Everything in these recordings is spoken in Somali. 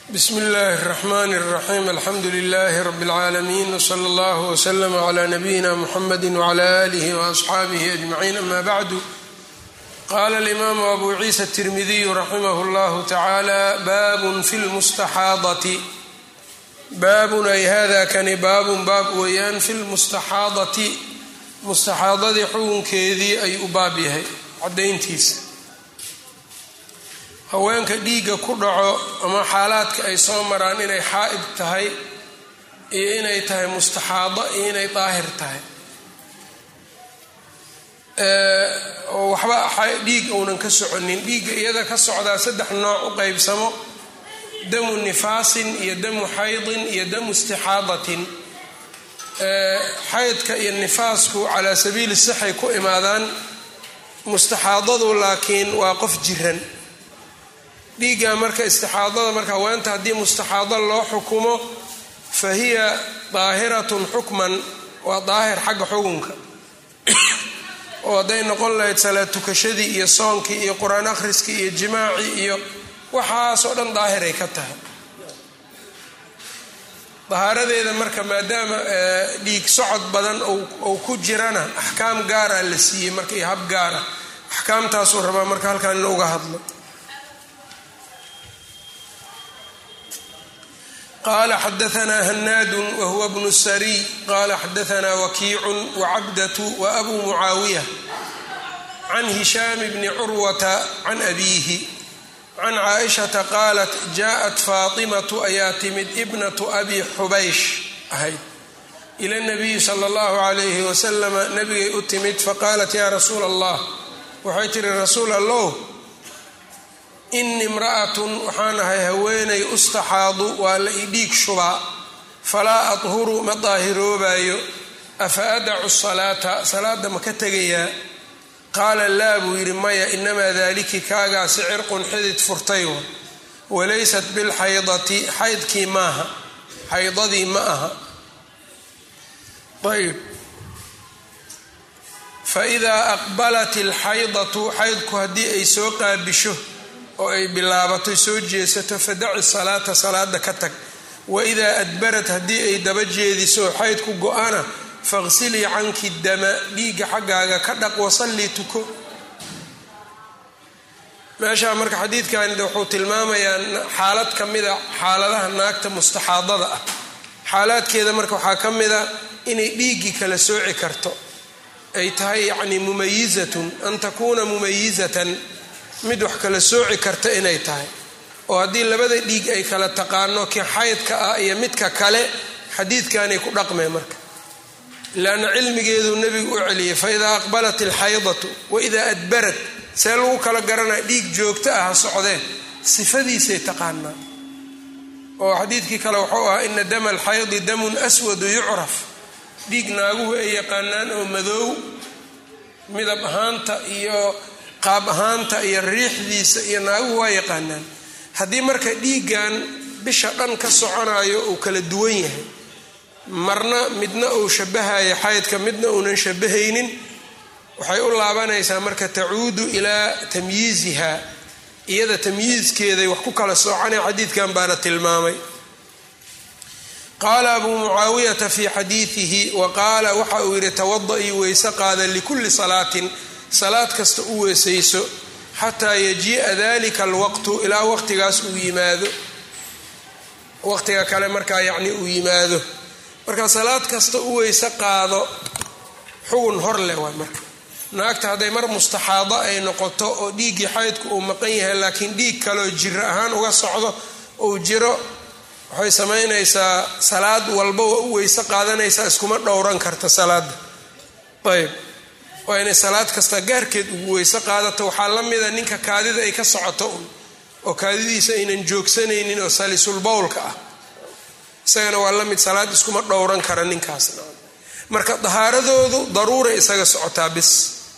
bsmi اllahi الرحmn الرaxيm alxamdu لlh rb العaalamiin wslى اllah wslm عlى nabiyina mxamedi wعlى آlih وaصxaabih أجmaعin ama bعdu qala اlimam abu ciisa التirmidiy raximah اllah tacalى bab fi اlmustaxaadati baabun ay hada kani baabun baab weeyaan fi lmustaxaadati mustaxaadadii xukunkeedii ay u baab yahay cadayntiisa haweenka dhiigga ku dhaco ama xaalaadka ay soo maraan inay xaa'id tahay iyo inay tahay mustaxaado iyo inay daahir tahay oo waxba dhiig uunan ka soconin dhiigga iyada ka socdaa saddex nooc u qeybsamo damu nifaasin iyo damu xaydin iyo damu istixaadatin xaydka iyo nifaasku calaa sabiili sixay ku imaadaan mustaxaadadu laakiin waa qof jiran dhiigga marka istixaadada marka haweenta haddii mustaxaado loo xukumo fa hiya daahiratun xukman waa daahir xagga xukunka oo hadday noqon lahayd salaad tukashadii iyo soonkii iyo qur-aan akhriskii iyo jimaacii iyo waxaasoo dhan daahiray ka tahay dahaaradeeda marka maadaama dhiig socod badan ou ku jirana axkaam gaara la siiyey marka iyo hab gaara axkaamtaasuu rabaa marka halkaan in uga hadlo qala xadaanaa hanaadu wahuwa bnu sariy qala xadaanaa wakiicun wacabdatu waabu mucaawiya can hishaam bni curwata can abiihi can caaishata qaalat jaءat faatimatu ayaa timid ibnatu abi xubaysh ahayd ila nabiyi sala اllahu alayhi wasalama nabigay u timid faqaalat ya rasuula allah waxay tihi rasuul allow ini imra'atun waxaan ahay haweenay ustaxaadu waa la ii dhiig shubaa falaa adhuru ma daahiroobayo afa adacu salaata salaada ma ka tegayaa qaala laa buu yidhi maya inamaa daaliki kaagaasi cirqun xidid furtay wa walaysat bilxaydati xaydkii maaha xaydadii ma aha ayb faidaa aqbalat ilxaydatu xaydku haddii ay soo qaabisho oo ay bilaabato soo jeesato fadaci salaata salaada ka tag waidaa adbarat haddii ay daba jeediso xaydku go-ana faqsilii canki dama dhiigga xaggaaga ka dhaq wasallii tuko meeshaa marka xadiidkan wuxuu tilmaamayaa xaalad ka mida xaaladaha naagta mustaxaadada ah xaalaadkeeda marka waxaa ka mida inay dhiiggii kala sooci karto ay tahay yacni mumayizatun an takuuna mumayizatan mid wax kala sooci karta inay tahay oo haddii labada dhiig ay kala taqaano kii xaydka ah iyo midka kale xadiidkanay ku dhaqmeen marka laanna cilmigeeduu nebigu u celiyey fa idaa aqbalat ilxaydatu waidaa adbarat see lagu kala garanaya dhiig joogto ah ha socdeen sifadiisay taqaanaa oo xadiidkii kale wuxuu ahaa ina dama alxaydi damun aswadu yucraf dhiig naaguhu ay yaqaanaan oo madoow midab ahaanta iyo qaab ahaanta iyo riixdiisa iyo naaguhu waa yaqaanaan haddii marka dhiiggan bisha dhan ka soconayo uu kala duwan yahay marna midna uu shabahayo xaydka midna uunan shabahaynin waxay u laabanaysaa marka tacuudu ilaa tamyiiziha iyada tamyiizkeeday wax ku kala soconay xadiidkan baana tilmaamay qaala abuu mucaawiyata fii xadiidihi wa qaala waxa uu yidhi tawada-ii weyse qaada likulli salaatin salaad kasta u weesayso xataa yajii'a dalika alwaqtu ilaa waqtigaas uu yimaado waqtiga kale markaa yacni uu yimaado marka salaad kasta u weyse qaado xugun hor leh waay marka naagta hadday mar mustaxaado ay noqoto oo dhiiggii xaydku uu maqan yahay laakiin dhiig kaleo jiro ahaan uga socdo uu jiro waxay samaynaysaa salaad walba waa u weyse qaadanaysaa iskuma dhowran karta salaada ayb waa inay salaad kasta gaarkeed ugu weyse qaadato waxaa la mida ninka kaadida ay ka socoto un oo kaadidiisa aynan joogsanaynin oo salisul bowlka ah isagana waa la mid salaad iskuma dhowran kara ninkaasna marka dahaaradoodu daruuray isaga socotaa bis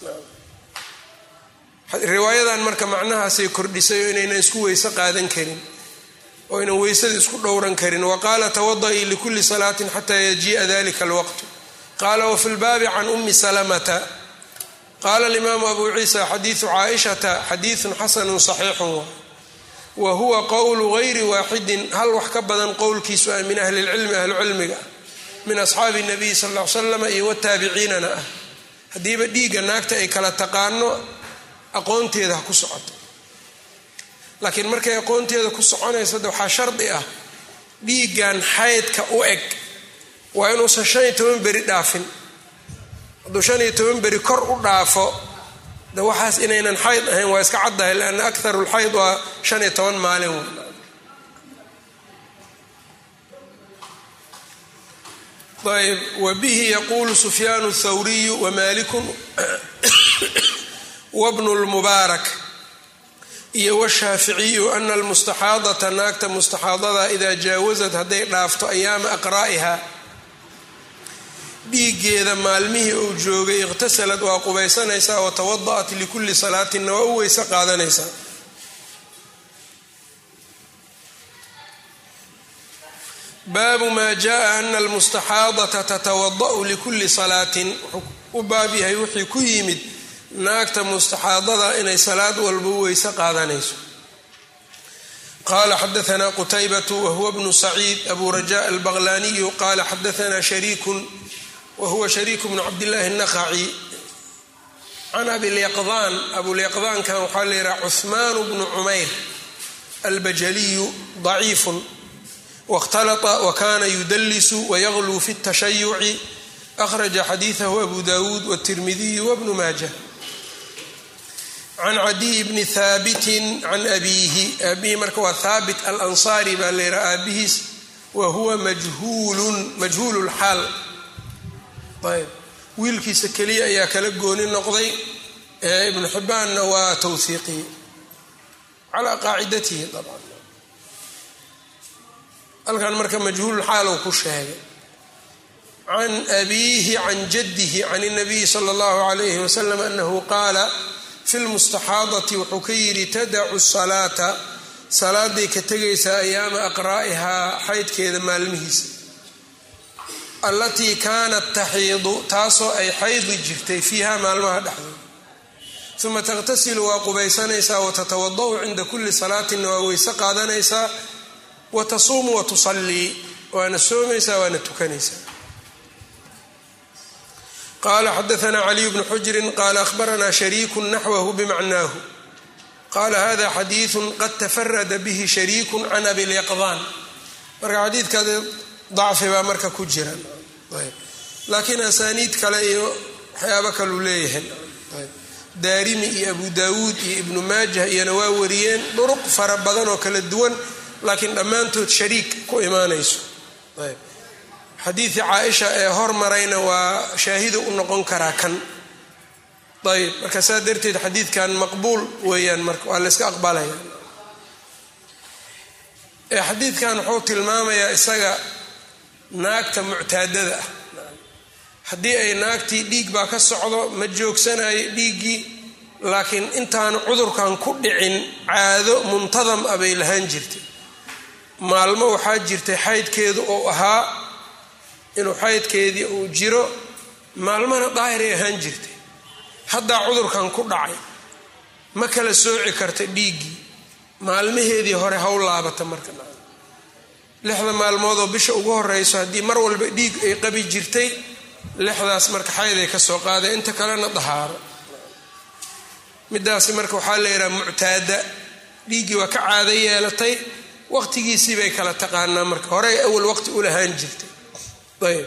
riwaayadan marka macnahaasay kordhisay oo inaynan isku weyse qaadan karin oo aynan weysada isku dhowran karin wa qaala tawada-ii likulli salaatin xataa yajii'a dalika alwaqtu qaala wafi lbaabi can ummi salamata qaala alimaamu abu ciisa xadiidu caaishata xadiidun xasanun saxiixun wa huwa qowlu gayri waaxidin hal wax ka badan qowlkiisu ah min ahli lcilmi ahlucilmiga ah min asxaabi nabiyi sal l salam iyo wataabiciinana ah haddiiba dhiigga naagta ay kala taqaano aqoonteeda ha ku socoto laakiin markay aqoonteeda ku soconayso de waxaa shardi ah dhiiggan xaydka u eg waa inuusan shan iyo toban beri dhaafin hadduu shan iyo toban beri kor u dhaafo de waxaas inaynan xayd ahayn waa iska caddahay lianna akharu lxayd waa shan iyo toban maalin ayb wbihi yaquulu sufyaanu thawriyu wamalikun wabnu lmubaarak iyo washaaficiyu ana almustaxaadata naagta mustaxaadada idaa jaawasad hadday dhaafto ayaama aqraa'iha dhiiggeeda maalmihii uu joogay iqhtasalad waa qubaysanaysaa watawada'at likulli salaatinna waa u weyse qaadanaysaa baabu maa jaءa ana almustaxaadata tatawada' likulli salaatin wuxuu u baab yahay wixii ku yimid naagta mustaxaadada inay salaad walba u weyse qaadanayso qala xadaثna qtaybaة whuwa bnu saciid abu rajaء albaqlaniyu qala xadaثna shariikun wahuwa shariik bnu cabdillahi الnaqaci can abilyaqdaan abulyaqdaankan waxaa la yihaha cuثmaan bnu cumayr albajaliyu ضaciif wاkhtalطa wakana yudlisu wayagluu fi الtashayuci akhraja xadiiثahu abu dawuud wالtirmidiyu wbnu maaja can cadiy bni haabitin can abiihi aabihi marka waa haabit alansaari baa la yidhaha aabihiis wa huwa majhuulun majhuulu lxaal ayb wiilkiisa keliya ayaa kala gooni noqday ibnu xibbaanna waa tawhiiqiye calaa qaacidatihi dabcan halkan marka majhuululxaal uu ku sheegay can abiihi can jaddihi can اnabiyi sala اllahu alayhi wasalam anahu qaala fi lmustaxaadati wuxuu ka yidhi tadacu salaata salaaday ka tegaysaa ayaama aqraa'ihaa xaydkeeda maalmihiisa allatii kaanat taxiidu taasoo ay xaydi jirtay fiiha maalmaha dhexdooda uma taqhtasilu waa qubaysanaysaa watatawada-u cinda kulli salaatinna waa weyse qaadanaysaa wa tasuumu wa tusallii waana soomaysaa waana tukanaysaa qala xadaثna caliy bnu xujrin qala ahbarana shariiku naxwahu bimacnaahu qala hada xadiiثu qad tafarada bihi shariiku can abilyaqdaan marka xadiidka dacfi baa marka ku jira laakiin asaaniid kale iyo waxyaabo kaluu leeyahay daarimi iyo abu dawuud iyo ibnu maajah iyona waa wariyeen duruq fara badan oo kala duwan laakiin dhammaantood shariik ku imaanayso xadiidii caaisha ee hormarayna waa shaahidu u noqon karaa kan ayb marka saa darteed xadiidkan maqbuul weeyaan marka waa la yska aqbalaya xadiidkan wuxuu tilmaamayaa isaga naagta muctaadada ah haddii ay naagtii dhiig baa ka socdo ma joogsanayo dhiiggii laakiin intaanu cudurkan ku dhicin caado muntadam ah bay lahaan jirtay maalmo waxaa jirtay xaydkeedu oo ahaa inuu xaydkeedii uu jiro maalmana daahiray ahaan jirtay haddaa cudurkan ku dhacay ma kala sooci karta dhiiggii maalmaheedii hore haw laabata marka lixda maalmoodoo bisha ugu horeyso haddii mar walba dhiig ay qabi jirtay lixdaas marka xayday ka soo qaaday inta kalena dahaaro midaasi marka waxaa la yidhaha muctaada dhiiggii waa ka caado yeelatay waqtigiisii bay kala taqaanaa marka horey awal waqti u lahaan jirtay ayb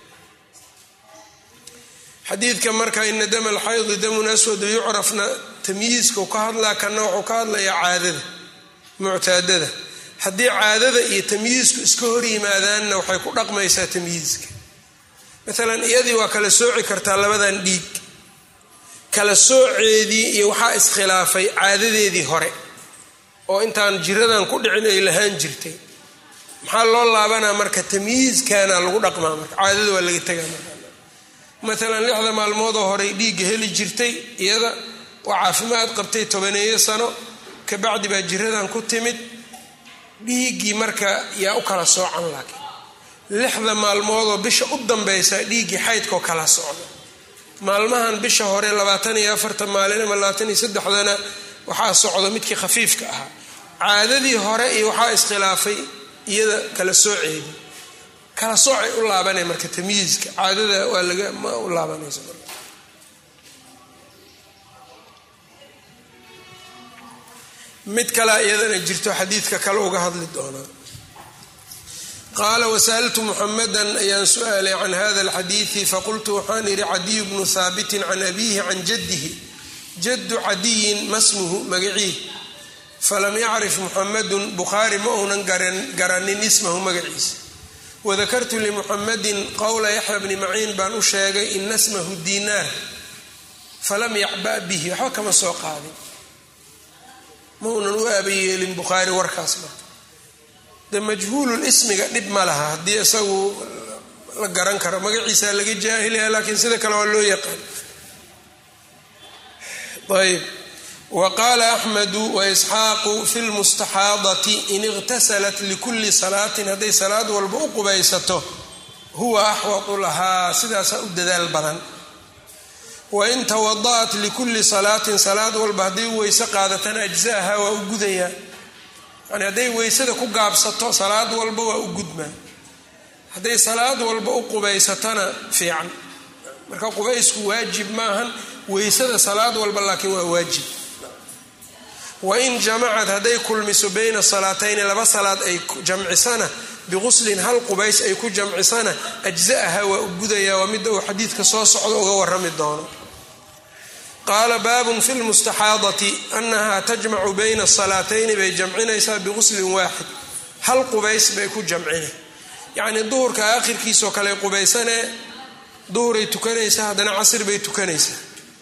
xadiidka marka ina dama alxaydi damun aswadu yucrafna tamyiiskau ka hadlaa kana wuxuu ka hadlayaa caadada muctaadada haddii caadada iyo tamyiisku iska hor yimaadaanna waxay ku dhaqmaysaa tamyiiska maalan iyadii waa kala sooci kartaa labadan dhiig kala sooceedii iyo waxaa iskhilaafay caadadeedii hore oo intaan jiradan ku dhicin ay lahaan jirtay maxaa loo laabanaa marka tamyiiskana lagu dhaqmaa marka caadada waa laga tegaa marka maalan lixda maalmoodoo horey dhiigga heli jirtay iyada waa caafimaad qabtay tobaneeyo sano kabacdi baa jiradan ku timid dhiiggii marka yaa u kala soocan laakiin lixda maalmoodoo bisha u dambaysa dhiiggii xaydkoo kala socda maalmahan bisha hore labaatan iyo afartan maalin ama labaatan iyo saddexdana waxaa socdo midkii khafiifka ahaa caadadii hore iyo waxaa iskhilaafay iyada kala sooceedi kala soocay u laabanay marka tamyiizka caadada waa laga ma u laabanaysa mid kalea iyadana jirto xadiidka kale uga hadli doonaa qaala wasaltu muxamadan ayaan su-aalay can hada alxadiidi faqultu waxaan idhi cadiyu bnu haabitin can abiihi can jaddihi jaddu cadiyin masmuhu magaciih falam yacrif muxamadun bukhaari ma uunan garanin ismahu magaciisa wadakartu limuxamadin qowla yaxya bni maciin baan u sheegay ina smahu diinaar falam yacba' bihi waxba kama soo qaadin ma uunan u aabayeelin bukhaari warkaas marka de majhuulul ismiga dhib ma laha haddii isagu la garan karo magaciisa laga jaahilaya laakiin sida kale waa loo yaqaan ayb wa qaala axmedu waisxaaqu fi lmustaxaadati in iqtasalat likulli salaatin hadday salaad walba u qubaysato huwa axwatu lahaa sidaasaa u dadaal badan wain tawada'at likulli salaatin salaad walba hadday weyse qaadatana ajza'aha waa u gudayaa yani hadday weysada ku gaabsato salaad walba waa u gudmaa hadday salaad walba u qubaysatona fiican marka qubaysku waajib maahan weysada salaad walba laakiin waa waajib wain jamacad hadday kulmiso bayna salaatayni laba salaad ay jamcisana biquslin hal qubays ay ku jamcisana ajza'aha waa u gudayaa waa midda uu xadiidka soo socdo uga warrami doono qaala baabun fi lmustaxaadati annaha tajmacu bayna salaatayni bay jamcinaysaa biquslin waaxid hal qubays bay ku jamcine yacnii duhurka aakhirkiisoo kale qubaysanee duhuray tukanaysaa haddana casr bay tukanaysaa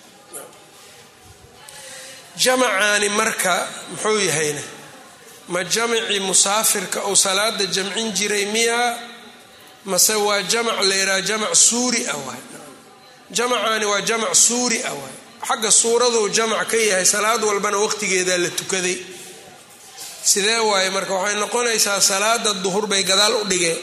jamacaani marka muxuu yahayna ma jamci musaafirka ou salaada jamcin jiray miyaa mase waa jamac layidhaha jamac suuri ah waay jamacaani waa jamac suuri ah waay xagga suuraduu jamac ka yahay salaad walbana waqtigeedaa la tukaday sidee waaye marka waxay noqonaysaa salaada duhur bay gadaal u dhigeen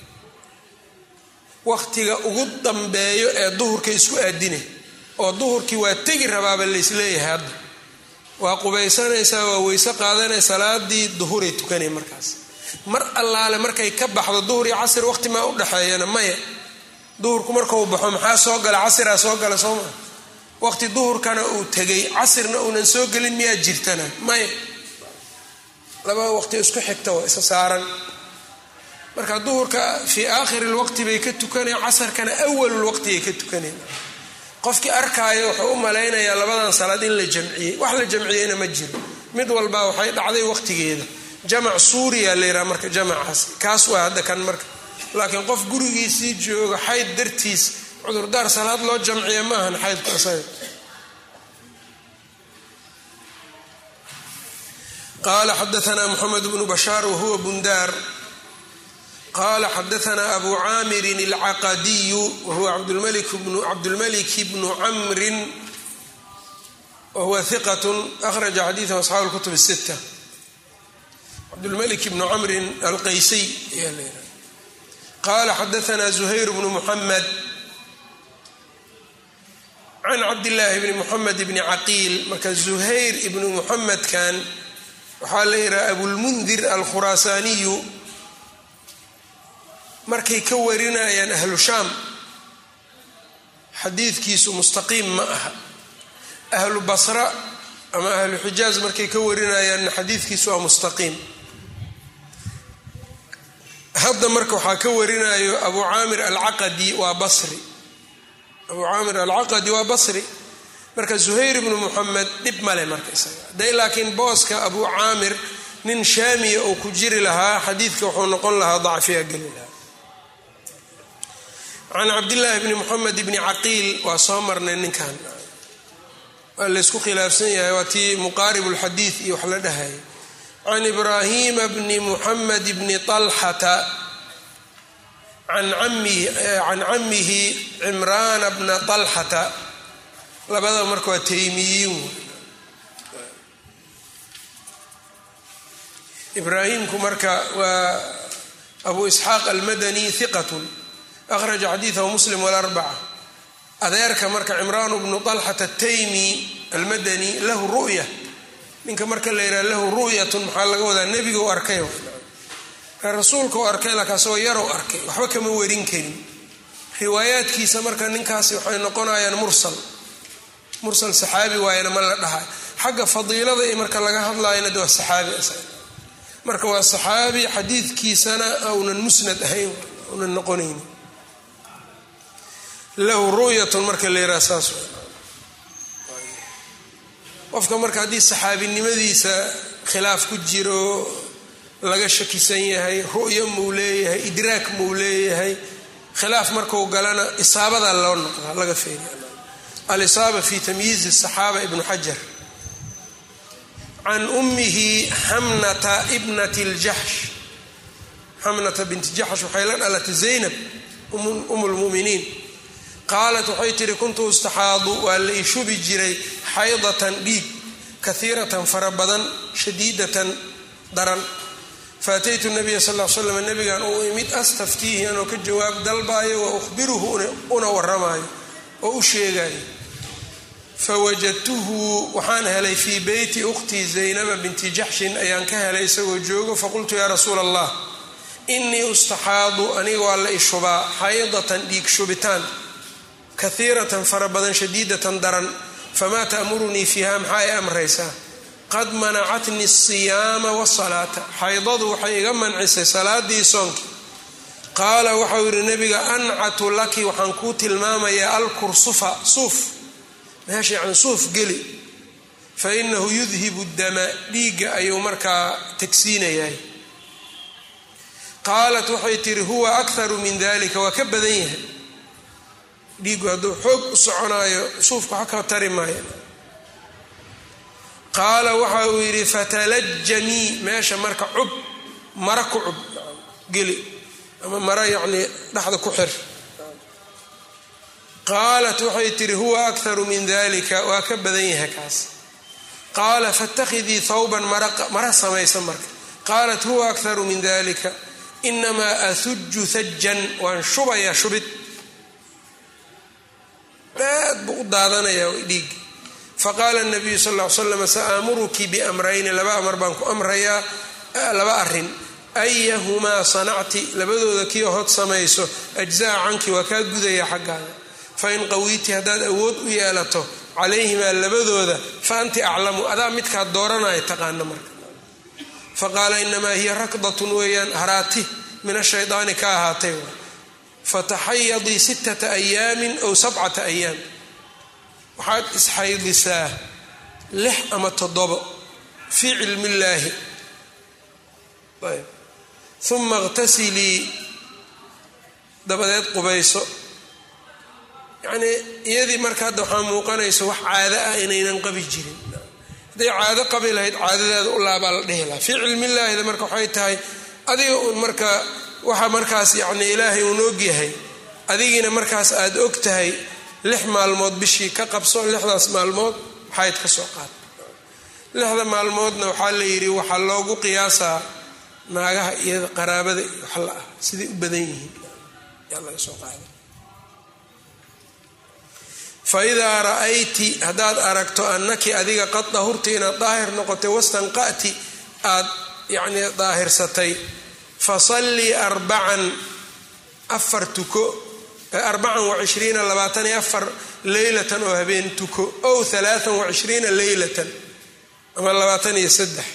waqtiga ugu dambeeyo ee duhurka isku aadine oo duhurkii waa tegi rabaaba laysleeyahay hadda waa qubaysanaysaa waa weyse qaadanay salaadii duhuray tukanay markaas mar allaale markay ka baxdo duhur iyo casir waqti maa u dhexeeyana maya duhurku markau baxo maxaa soo gala casiraa soo gala soo maa waqti duhurkana uu tegay casirna uunan soo gelin miyaa jirtana maya laba waqti isku xigta waa isa saaran marka duhurka fii aakhiri lwaqti bay ka tukanaya casarkana awalulwaqtigay ka tukanaya qofkii arkaayo wuxuu u malaynayaa labadan salaad in la jamciyey wax la jamciyeyna ma jiro mid walba waxay dhacday waqtigeeda jamac suuriya layidhaha marka jamacaas kaas waa hadda kan marka laakiin qof gurigiisii jooga xayd dartiis cudurdaar salaad loo jamciya ma ahan xaydku asaga qala xadaana mxamed bnu bashaar wahuwa bundaar qala xadaana abu caamirin alcaqadiyu wahuwa cabdulmalik bnu camrin wahuwa hiqat akhraja xadiiثhu asxaabu اlkutub الsita cabdulmalik bnu camrin alqaysiy ayaa la qala xadaana zuhayr bnu muxamed can cabdillaahi bni muxamed bni caqiil marka zuhayr ibnu muxamedkan waxaa la yidhaha abulmundir alkhuraasaaniyu markay ka warinayaan ahlu shaam xadiidkiisu mustaqiim ma aha ahlu basra ama ahlu xijaaz markay ka warinayaanna xadiidkiisu waa mustaqiim hadda marka waxaa ka warinayo abu caamir alcaqadi waa basri abu caamir alcaqadi waa basri marka zuhayr ibnu muxamed dhib male marka isaga hadday laakiin booska abu caamir nin shaamiya uu ku jiri lahaa xadiidka wuxuu noqon lahaa dacfiya geli lahaa can cabdillaahi bni muxamed bni caqiil waa soo marnay ninkan waa laysku khilaafsan yahay waa tii muqaarib lxadiid iyo wax la dhahaya can ibraahima bni muxamed bni طalxata can camihi cimraana bna طalxata labada marka waa taymiyiin ibraahimku marka waa abu isxaaq almadani hiqat akhraja xadiidahu muslim walarbaca adeerka marka cimraan bnu طalxata ataymi almadani lahu ru'ya ninka marka la yidhaha lahu ru'yatun maxaa laga wadaa nebiga u arkay rasuulka u arkay laakiin asagoo yarow arkay waxba kama warin karin riwaayaadkiisa marka ninkaasi waxay noqonayaan mursal mursal saxaabi waayana ma la dhahay xagga fadiilada iyo marka laga hadlaayana de waa saxaabi marka waa saxaabi xadiidkiisana aunan musnad ahayn aunan noqonayn lahu ru'yatun marka la yidhaha saas qofka marka haddii saxaabinimadiisa khilaaf ku jiro laga shakisan yahay ru'yo muu leeyahay idraak muu leeyahay khilaaf marku galana isaabada loo noqdaa laga feeriya alisaaba fi tamyiizi saxaaba ibnu xajar can ummihi xamnata ibnat ljaxsh xamnata binti jaxsh waxay la dhalatay zaynab um lmuminiin qaalat waxay tihi kuntu istaxaadu waa la ishubi jiray xaydatan dhiig kahiiratan fara badan shadiidatan daran faataytu nabiya sal l slam nabigan uu imid astaftiihi anoo ka jawaab dalbaayo wa uhbiruhu una waramayo oo u sheegayo fawajadtuhu waxaan helay fii beyti ukhtii zaynaba binti jaxshin ayaan ka helay isagoo joogo faqultu yaa rasuula allah inii ustaxaadu aniga waa la ishubaa xaydatan dhiig shubitaan kahiiratan fara badan shadiidatan daran famaa ta'murunii fiiha maxaa ay amraysaa qad manacatni asiyaama wasalaata xaydadu waxay iga mancisay salaadii soonkii qaala waxau yidhi nabiga ancatu laki waxaan kuu tilmaamayaa alkursufa suuf meesha yani suuf geli fa inahu yudhibu dama dhiigga ayuu markaa tagsiinayahay qaalat waxay tihi huwa akharu min dalika waa ka badan yahay dhiiggu hadduu xoog u soconaayo suufka wax ka tari maayo qaala waxa uu yidhi fatalajanii meesha marka cub mara ku cub geli ama mara yacnii dhexda ku xir qaalat waxay tihi huwa akharu min dalika waa ka badan yahay kaas qaala faاtakhidii thawban mara samaysa marka qaalat huwa akharu min dalika inamaa ahuju hajan waan shubayaa shubid aad buu u daadanayaa dhiig faqaala nabiyu sal l slam saamuruki biamrayni laba amar baan ku amrayaa laba arin ayahumaa sanacti labadooda kii hod samayso ajzaa canki waa kaa gudaya xaggaaga fain qawiiti haddaad awood u yeelato calayhimaa labadooda fa anti aclamu adaa midkaad dooranaya taqaana marka faqaala inamaa hiya rakdatun weeyaan haraati min ashaydaani ka ahaatay fataxayadii sittata ayaamin ow sabcata ayaam waxaad isxaydisaa lix ama toddobo fii cilmi illaahi uma iqtasilii dabadeed qubayso yacnii iyadii marka hadda waxaa muuqanaysa wax caado ah inaynan qabi jirin hadday caado qabi lahayd caadadeeda u laabaa la dhihi lahaa fii cilmillaahida marka waxay tahay adiga uun marka waxa markaas yacni ilaahay uun ogyahay adigiina markaas aada og tahay lix maalmood bishii ka qabso lixdaas maalmood xayd ka soo qaad lixda maalmoodna waxaa la yidhi waxaa loogu qiyaasaa naagaha iyo qaraabada iyo wax la ah siday u badan yihiin yaa laga soo qaada fa idaa ra'ayti haddaad aragto annaki adiga qad dahurti inaad daahir noqotay wastanqa'ti aad yacnii daahirsatay fasallii arbacan afar tuko arbacan wacishriina labaatan iyo afar leylatan oo habeen tuko ow alaaan wacishriina leylatan ama labaatan iyo saddex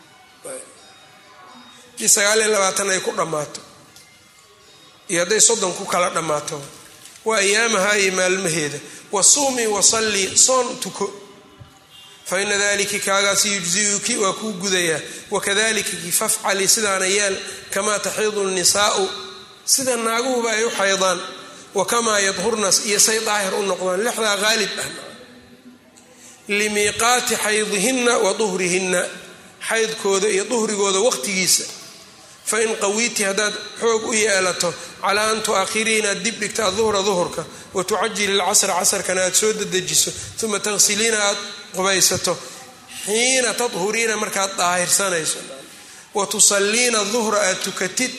hadii sagaal iyo labaatan ay ku dhammaato iyo hadday soddon ku kala dhammaato waa ayaamaha iyo maalmaheeda wasuumii wasallii soon tuko fa ina daliki kaagaasi yujziyuki waa kuu gudayaa wakadalika kifafcali sidaana yeel kamaa taxiidu nnisaau sida naaguhuba ay u xaydaan wakamaa yadhurnas iyo say daahir u noqdaan lixdaa qaalib ah limiiqaati xaydihinna wa duhrihinna xaydkooda iyo duhrigooda waqtigiisa fain qawiiti haddaad xoog u yeelato calaa an tu'ahirii inaad dib dhigta aduhra duhurka wa tucajili lcasra casarkana aad soo dedejiso uma taghsiliina aad qubaysato xiina tadhuriina markaad daahirsanayso wa tusalliina duhra aad tukatid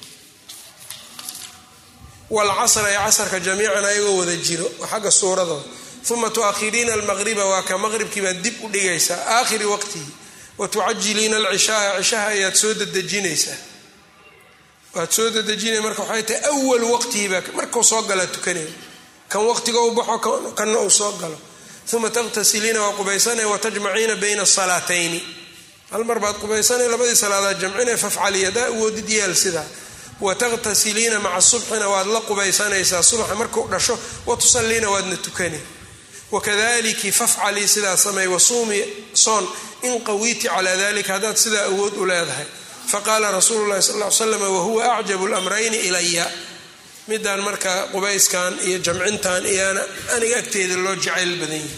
wlcasra ee casarka jamiican ayagoo wada jiro xagga suuradooda uma tu'ahiriina almaqriba waa ka maqribkii baad dib u dhigaysaa aakhiri waqtihi wa tucajiliina alcishaaa cishaha ayaad soo dedejinaysaa waad soo dedejinaya marka waxay tahay awal waqtihiibaa markuu soo galaa tukanaya kan waqtiga u baxo kanna uu soo galo uma taqtasiliina waa qubaysanaya watajmaciina bayna asalaatayni hal mar baad qubaysanaya labadii salaadood jamcinaya fafcali hadaa awoodid yeel sidaa wataqtasiliina maca subxina waad la qubaysanaysaa subaxa markuu dhasho watusaliina waadna tukani wakadaliki fafcalii sidaa samey wasuumi soon in qawiiti calaa dalika haddaad sidaa awood u leedahay faqaala rasuulu llahi sal l slam wahuwa acjabu lamrayni ilaya midaan marka qubayskan iyo jamcintan iyoana aniga agteeda loo jacayl badan yahi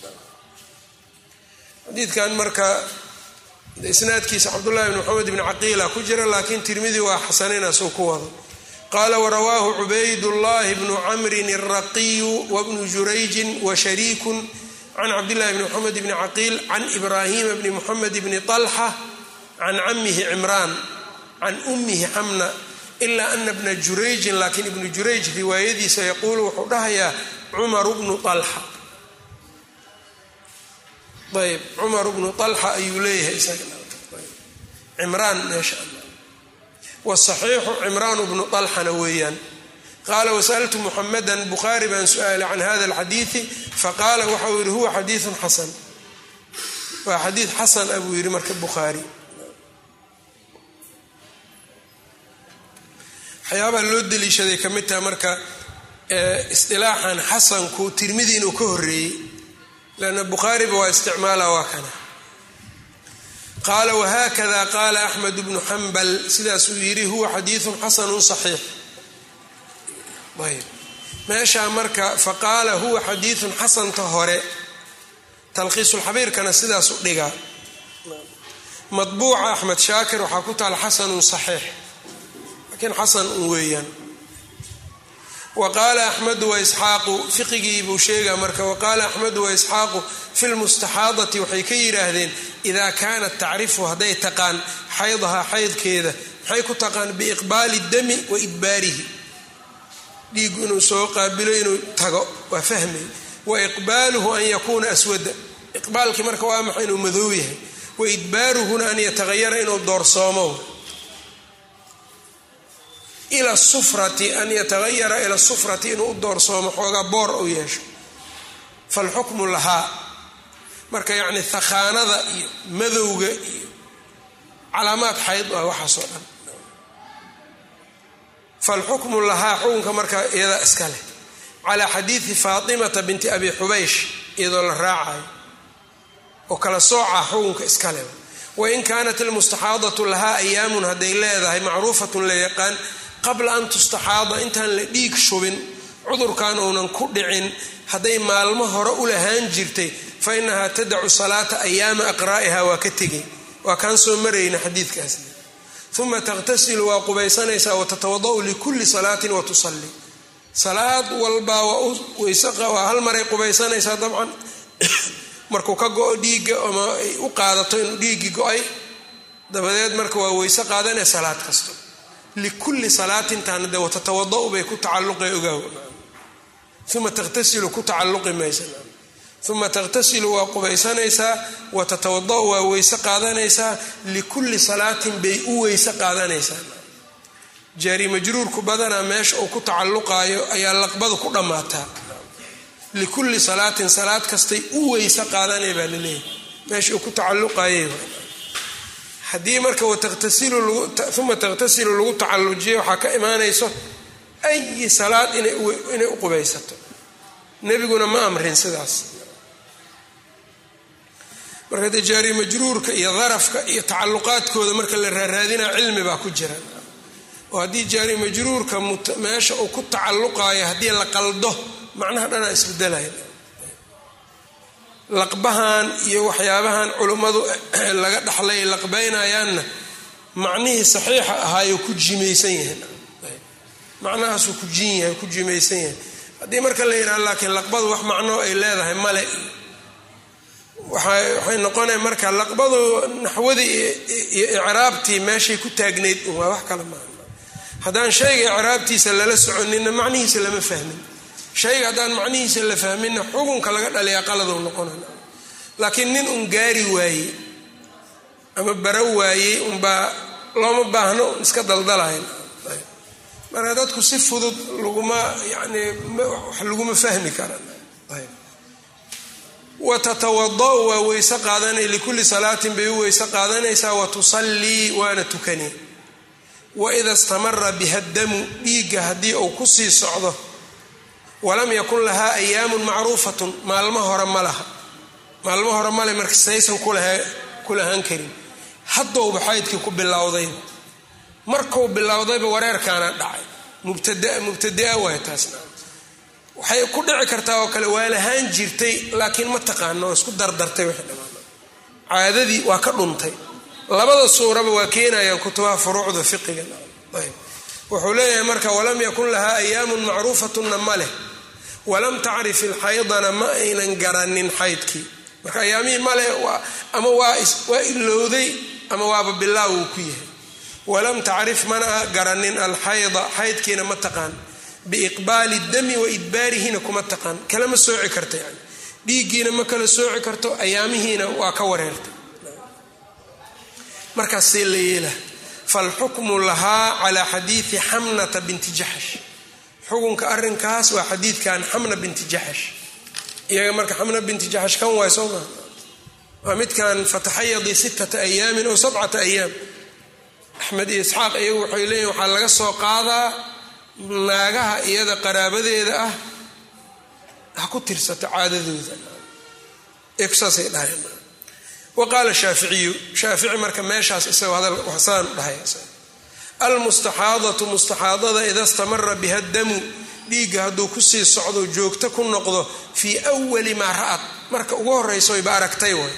xadiidkan marka isnaadkiisa cabdullahi bn maxamed bni caqiila ku jira laakiin tirmidi waa xasaninaasuu ku wado qaala warawaahu cubaydullahi bnu camrin alraqiyu wabnu jurayjin washariikun can cabdillahi bni moxamed bni caqiil can ibraahima bni moxamed bni طalxa can camihi cimraan can ummihi xamna ilaa ana bna jurayjin laakiin ibnu jurayj riwaayadiisa yaquulu wuxuu dhahayaa cumaru bnu alxa ayb cumaru bnu alxa ayuu leeyahay isagacimraan meesha wasaxiixu cimraanu bnu alxana weeyaan qaala wasaltu muxamadan bukhaari baan su-aalay can hada alxadiidi faqaala waxau yihi huwa xadiiun xasan waa xadiid xasan a buu yihi marka bukhaari waxyaabaha loo daliishaday ka mid taha marka isdilaaxan xasanku tirmidi inuu ka horeeyey lanna bukhaariba waa isticmaala waa kana qaala wahakada qaala axmed bnu xambal sidaasuu yidhi huwa xadiiun xasanu saxiix ayb meeshaa marka faqaala huwa xadiiun xasanta hore talkhiisulxabiirkana sidaasu dhigaa madbuuca axmed shaakir waxaa ku taala xasanun saxiix laakiin xasan un weeyaan wa qaala axmedu waisxaaqu fiqigii buu sheegaa marka waqaala axmedu waisxaaqu fi lmustaxaadati waxay ka yidhaahdeen idaa kaanat tacrifu hadday taqaan xaydahaa xaydkeeda maxay ku taqaan biiqbaali dami wa idbaarihi dhiigu inuu soo qaabilo inuu tago waa fahmay wa iqbaaluhu an yakuuna aswada iqbaalkii marka waa maxa inuu madow yahay wa idbaaruhuna an yatahayara inuu doorsoomo ila sufrati an yatahayara ila sufrati inuu u doorsoomo xoogaa boor u yeesho falxukmu lahaa marka yacni thakhaanada iyo madowga iyo calaamaad xayd ah waxaasoo dhan falxukmu lahaa xukunka marka iyadaa iska leh calaa xadiidi faatimata binti abi xubaysh iyadoo la raacayo oo kala soocaa xukunka iska leh wain kaanat ilmustaxaadatu lahaa ayaamun hadday leedahay macruufatun la yaqaan qabla an tustaxaada intaan la dhiig shubin cudurkan uunan ku dhicin hadday maalmo hore u lahaan jirtay fa inahaa tadacu salaata ayaama aqraa'iha waa ka tegay waa kaan soo marayna xadiidkaasna uma taqhtasilu waa qubaysanaysaa watatawada-u likulli salaatin wa tusalli salaad walbaa waa hal maray qubaysanaysaa dabcan markuu ka go-o dhiigga ama ay u qaadato inuu dhiiggii go-ay dabadeed marka waa weyse qaadanee salaad kasto likulli salaatintaana de watatawada-u bay ku tacalluqa ogaaw uma taqhtasilu ku tacalluqi maysa uma taqhtasilu waa qubaysanaysaa watatawada-u waa weyse qaadanaysaa likulli salaatin bay u weyse qaadanaysaa jaari majruurku badanaa meesha uu ku tacalluqaayo ayaa laqbadu ku dhammaataa likulli salaatin salaad kastay u weyse qaadanay baa laleeyahy meesha uu ku tacalluqaayay haddii marka uma taqhtasilu lagu tacallujiyo waxaa ka imaanayso ayi salaad inay u qubaysato nebiguna ma amrin sidaas marka dee jaari majruurka iyo darafka iyo tacalluqaadkooda marka la raaraadinaa cilmi baa ku jira oo haddii jaari majruurka meesha uu ku tacalluqaayo haddii la qaldo macnaha dhanaa isbedelaya laqbahan iyo waxyaabahan culummadu laga dhaxlay laqbaynayaanna macnihii saxiixa ahaayuu ku jimaysan yahay macnahaasuu ku jin yahay ku jimaysan yahay haddii marka la yidhaha laakiin laqbadu wax macnoo ay leedahay male waxay noqonaya marka laqbadu naxwadii iyo icraabtii meeshay ku taagnayd waa wax kale maaha haddaan shayga icraabtiisa lala soconina macnihiisa lama fahmin shayga haddaan macnihiisa la fahminna xukunka laga dhaliyaa qaladou noqonay laakiin nin un gaari waaye ama bara waayey unbaa looma baahno iska daldalayn marka dadku si fudud laguma yani wax laguma fahmi karaan wa tatawada-u waa weyse qaadanay likulli salaatin bay u weyse qaadanaysaa wa tusallii waana tukani waida istamara biha damu dhiigga haddii uu kusii socdo walam yakun lahaa ayaamun macruufatun maalmo hore ma laha maalmo hore male marka saysan ku lahaan karin haddowba xaydkii ku bilowdayba markuu bilowdayba wareerkaana dhacay mubtadaa waay taasna waxay ku dhici kartaa oo kale waa lahaan jirtay laakiin ma taqaano oo isku dardartay wixii dhammaana caadadii waa ka dhuntay labada suuraba waa keenayaan kutubaha furuucda fiqiga ayb wuxuu leeyahay marka walam yakun lahaa ayaamun macruufatunna ma leh walam tacrif ilxaydana ma aynan garanin xaydkii marka ayaamihii male ama waa ilowday ama waaba bilaaw uu ku yahay walam tacrif mana garanin alxayda xaydkiina ma taqaan biiqbaali dami wa idbaarihina kuma taqaan kalama sooci karta yani dhiiggiina ma kala sooci karto ayaamihiina waa ka wareertay markaasee la yeela falxukmu lahaa calaa xadiidi xamnata binti jaxash xukunka arinkaas waa xadiidkan xamna binti jaxash iyaga marka xamna binti jaxash kan waay soo maa waa midkan fataxayadii sittata ayaamin oo sabcata ayaam axmed iyo isxaaq iyagu waxay leeyihin waxaa laga soo qaadaa naagaha iyada qaraabadeeda ah ha ku tirsato caadadooda saasay dhahayn wa qaala shaaficiyu shaafici marka meeshaas isagoo hadal waxsaan dhahay almustaxaadatu mustaxaadada ida stamara biha damu dhiigga hadduu kusii socdo joogto ku noqdo fii wali maa ra'ad marka ugu horraysoyba aragtay way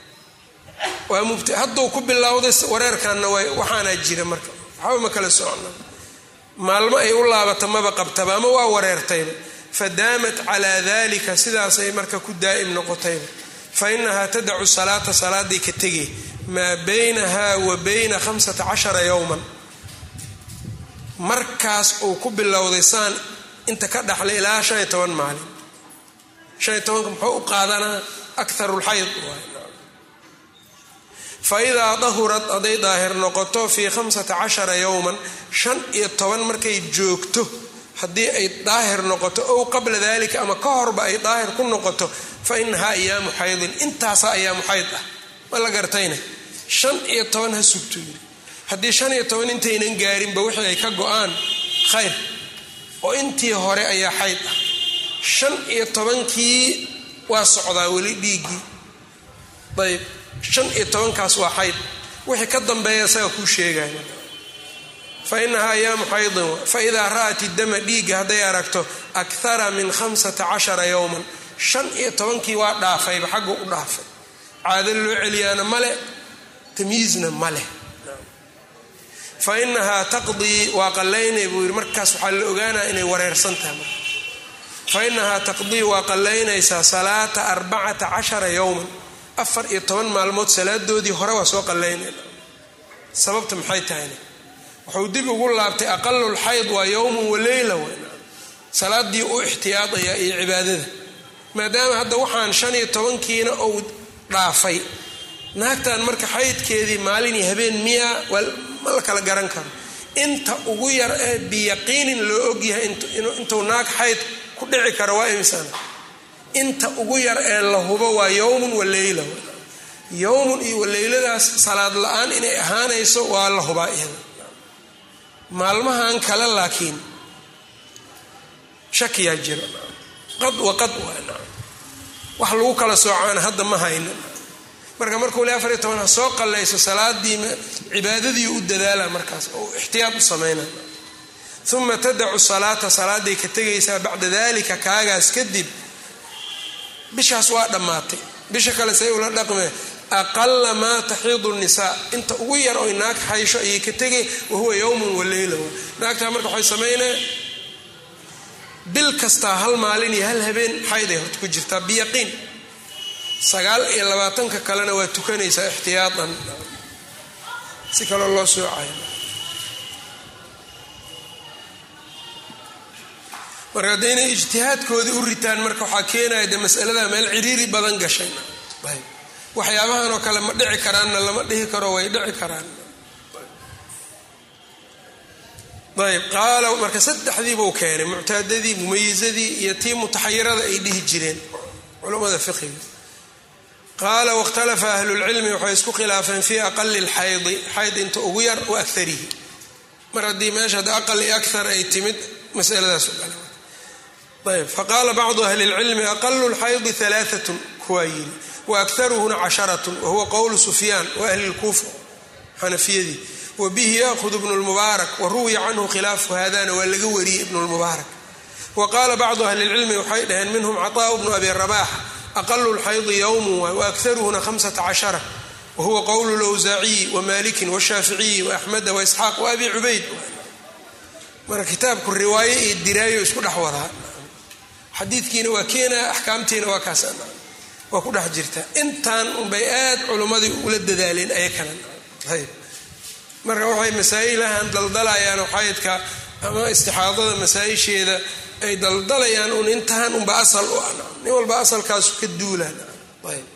waa mubt hadduu ku bilowday wareerkanna way waxaanaa jira marka waxba ma kala socna maalmo ay u laabata maba qabtaba ama waa wareertayba fadaamat calaa dalika sidaasay marka ku daa'im noqotayba fa inahaa tadacu salaata salaaday ka tegay maa baynaha wa bayna hamsata cashara yowman markaas uu ku bilowday saan inta ka dhaxlay ilaa shan iyo toban maalin shan iyo tobanka muxuu u qaadanaa akaru lxayd fa idaa dahurad hadday daahir noqoto fii hamsata cashara yowman shan iyo toban markay joogto haddii ay daahir noqoto ow qabla dalika ama ka horba ay daahir ku noqoto fa inahaa ayaamu xaydin intaasaa ayaamu xayd ah ma la gartayna shan iyo toban ha sugto yiri haddii shan iyo toban intaynan gaarinba wixii ay ka go-aan khayr oo intii hore ayaa xayd ah shan iyo tobankii waa socdaa weli dhiiggii ayb shan iyo tobankaas waa xayd wixii ka dambeeya isaga kuu sheegaya fa inahaa ayaamu xaydin fa idaa ra'at idama dhiigga hadday aragto akthara min hamsata cashara yowman shan iyo tobankii waa dhaafayba xagga u dhaafay caado loo celiyaana male tamyiizna ma leh fa inahaa taqdii waa qallaynay buu yidhi markaas waxaa la ogaanaya inay wareersan tahay marka fa inahaa taqdii waa qallaynaysaa salaata arbacata cashara yowman afar iyo toban maalmood salaadoodii hore waa soo qallaynayna sababta maxay tahayna wuxuu dib ugu laabtay aqalulxayd waa yowmun wa leyla weyna salaadii u ixtiyaadayaa iyo cibaadada maadaama hadda waxaan shan iyo tobankiina uu dhaafay naagtan marka xaydkeedii maalin iyo habeen miya ma la kala garan karo inta ugu yar ee biyaqiinin loo ogyahay intuu naag xayd ku dhici karo waa imsana inta ugu yar ee la hubo waa yowmun wa leyla yowmun iyo waleyladaas salaad la-aan inay ahaanayso waa la hubaa iyada maalmahan kale laakiin shakiyaa jira qad wa qad waa wax lagu kala soocaan hadda ma hayna marka markuu le afar iyo toban ha soo qallayso salaadii cibaadadii u dadaala markaas oo ixtiyaad u samayna uma tadacu salaata salaaday ka tegaysaa bacda dalika kaagaas kadib bishaas waa dhammaatay bisha kale say ula dhaqmee aqala maa taxiidu nisaa inta ugu yar oy naag xaysho ayay ka tegay wahuwa yowmun wa leyla naagtaa marka waxay samaynaya bil kastaa hal maalin iyo hal habeen xayday horta ku jirtaa biyaqiin sagaal iyo labaatanka kalena waa tukanaysaa ixtiyaatan si kaloo loo soocayo marka hadda inay ijtihaadkoodii u ritaan marka waxaa keenaya de masalada meel ciriiri badan gashay waxyaabahan oo kale ma dhici karaanna lama dhihi karo way dhici karaan ayb qaala marka saddexdii buu keenay muctaadadii mumayizadii iyo tii mutaxayirada ay dhihi jireen culammada fiqiga qaala wاkhtalafa ahlulcilmi waxay isku khilaafeen fii aqali lxaydi xayd inta ugu yar wa akarihi mar haddii meesha ad aqal iyo akar ay timid masaladaas ayb faqaala bacdu ahli اlcilmi aqalu lxaydi alaaat kuwaa yiri waakharuhuna casharat wahuwa qowlu sufyaan wa ahli lkuufa xanafiyadii wabihi yaahudu ibnu lmubaarak waruwiya canhu khilaafu hadana waa laga wariyey ibnu lmubaarak wa qaala bacdu ahli lcilmi waxay dhaheen minhum caطaءu bnu abi rabax aqalu lxaydi ywm waakharuhuna hamsata cashara wahuwa qowlu lwsaaciyi wamalikin washaaficiyi waaxmeda waisxaaq waabi cubayd marka kitaabku riwaayo iyo diraayo isku dhex wadaa xadiidkiina waa keenaa axkaamtiina waa kaas waa ku dhex jirta intaan unbay aad culummadii ula dadaaleen ayakana ayb marka waxay masaa'ilahan daldalayaan xaydka ama istixaadada masaa-isheeda ay daldalayaan un intaan unba asal u ah nin walba asalkaasu ka duulaan ayb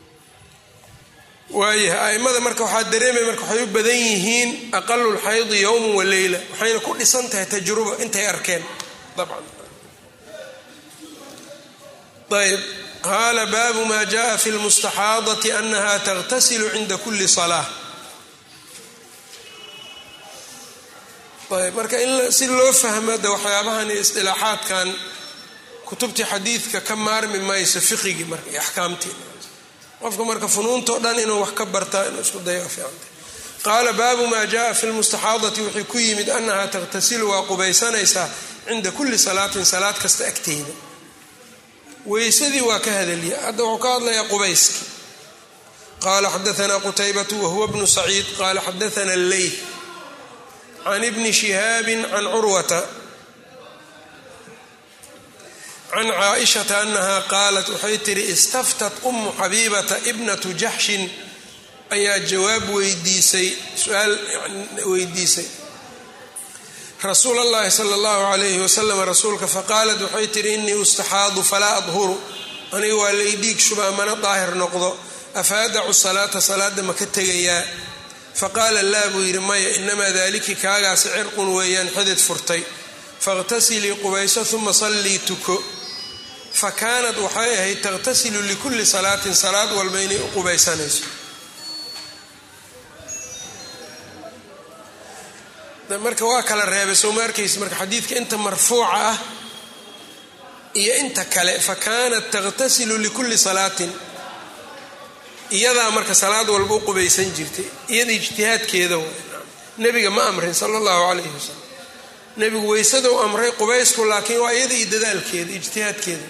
waayahay aimada marka waxaa dareemaya marka waxay u badan yihiin aqalu lxaydi yowman wa leyla waxayna ku dhisan tahay tajruba intay arkeen dabcan ayb qaala baabu ma jaءa fi lmustaxaadati anaha tagtasilu cinda kuli salaa ayb marka in si loo fahmo de waxyaabahan iyo isdilaaxaadkan kutubtii xadiidka ka maarmi mayso fiqigii marka iyo axkaamtii qofka marka funuuntao dhan inuu wax ka bartaa inuu isku dayo fiicanta qaala baabu maa jaءa fi lmustaxaadati wixii ku yimid anaha tagtasilu waa qubaysanaysaa cinda kuli salaatin salaad kasta agteeda weysadii waa ka hadalya hadda wuxuu ka hadlayaa qubayski qaala xadaana qutaybatu wahuwa bnu saciid qaala xadaana leyl can ibni shihaabi can curwata can caaishata anaha qaalat waxay tihi istaftat umu xabiibata ibnatu jaxshin ayaa jawaab weydiisay su-aal weydiisay rasuul allahi sala allahu calayhi wasalam rasuulka faqaalat waxay tihi inii ustaxaadu falaa adhuru aniga waa lay dhiig shubaa mana daahir noqdo afa adacu salaata salaada ma ka tegayaa faqaala laa buu yidhi maya inamaa daliki kaagaasi cirqun weeyaan xidid furtay faاqtasilii qubayso uma sallii tuko fa kaanat waxay ahayd taqhtasilu likulli salaatin salaad walba inay u qubaysanayso marka waa kala reebay soo ma arkaysa marka xadiidka inta marfuuca ah iyo inta kale fa kaanat taqhtasilu likulli salaatin iyadaa marka salaad walba u qubaysan jirtay iyada ijtihaadkeeda nebiga ma amrin sala allahu calayhi wasalam nebigu weysadou amray qubaysku laakiin waa iyada iyo dadaalkeeda ijtihaadkeeda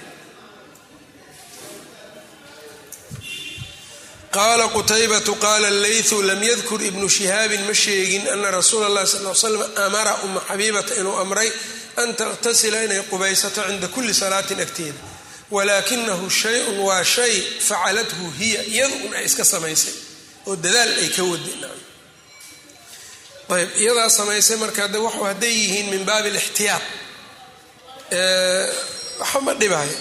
qaala qutaybatu qaala leytu lam yadkur ibnu shihaabin ma sheegin ana rasuula اllahi sal l slam amara uma xabiibata inuu amray an takhtasila inay qubaysato cinda kulli salaatin agteeda walaakinahu shay-un waa shay facalathu hiya iyadu un ay iska samaysay oo dadaal ay ka wadi ayb iyadaa samaysay marka de waxu hadday yihiin min baabi alixtiyaad waxa ma dhibaayo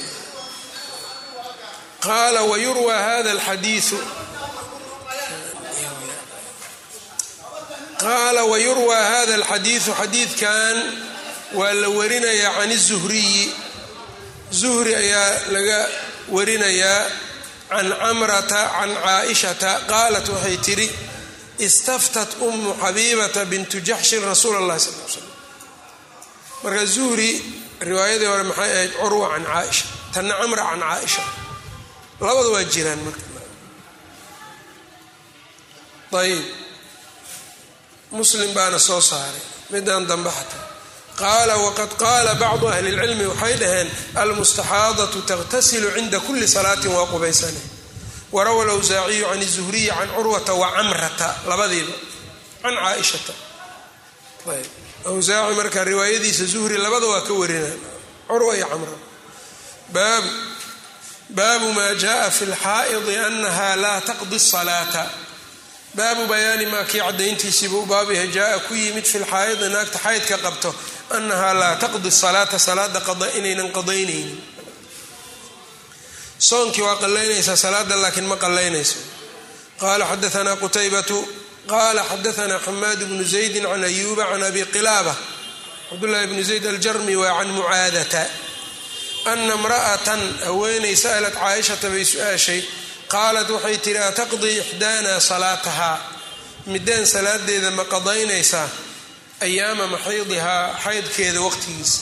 qaala wayurwa hada alxadiiu qaala wayurwaa hada alxadiidu xadiidkan waa la warinayaa can izuhriyi zuhri ayaa laga warinayaa can camrata can caaishata qaalat waxay tidhi istaftat umu xabiibata bintu jaxshin rasuula allahi sal l slam marka zuhri riwaayadii hore maxay ahayd curwa can caaisha tanna camra can caaisha labada waa jiraan marka ayib muslim baana soo saaray midaan dambe xataa qaala waqad qaala bacdu ahli اlcilmi waxay dhaheen almustaxaadatu taqtasilu cinda kuli salaatin waa qubaysane warawa lawsaaciyu can الzuhriyi can curwata wacamrata labadiiba can caaishata ayb awsaaci marka riwaayadiisa zuhri labada waa ka warinaan curwa iyo camra baabu baabu ma jaءa fi اlxaa'idi anaha laa taqdi الsalaata baabu bayaani maa kii cadayntiisiiba u baab yahay jaa ku yimid fi lxaayidi naagta xaydka qabto annahaa laa taqdi salaata salaada inaynan qadaynaynin soonkii waa qalaynaysaa salaada laakiin ma qalaynayso qala xadaanaa qutaybatu qala xadaanaa xamaad bnu zaydi can ayuba can abi qilaaba cabdulahi bnu zayd aljarmi waa can mucaadata ana imra'atan haweenay sa'lat caaishata bay su-aashay qaalat waxay tihi ataqdii ixdaana salaatahaa midaan salaadeeda ma qadaynaysaa ayaama maxaydihaa xaydkeeda waqtigiisa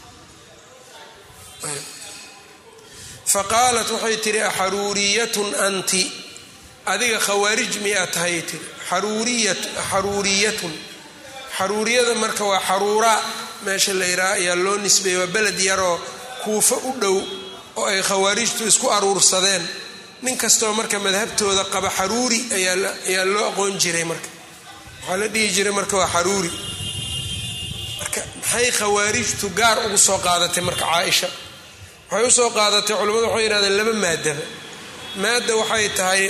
faqaalat waxay tihi axaruuriyatun anti adiga khawaarij miyaa tahay tiri xaruuriyatun xaruuriyada marka waa xaruuraa meesha la yidhaha ayaa loo nisbeeyey waa beled yaroo kuufo u dhow oo ay khawaarijtu isku aruursadeen nin kastoo marka madhabtooda qaba xaruuri ayaa loo aqoon jiray marka waxaa la dhihi jiray marka waa xaruuri marka maxay khawaarijtu gaar ugu soo qaadatay marka caaisha waxay usoo qaadatay culimmadu waxay yidhahdeen laba maadaba maadda waxay tahay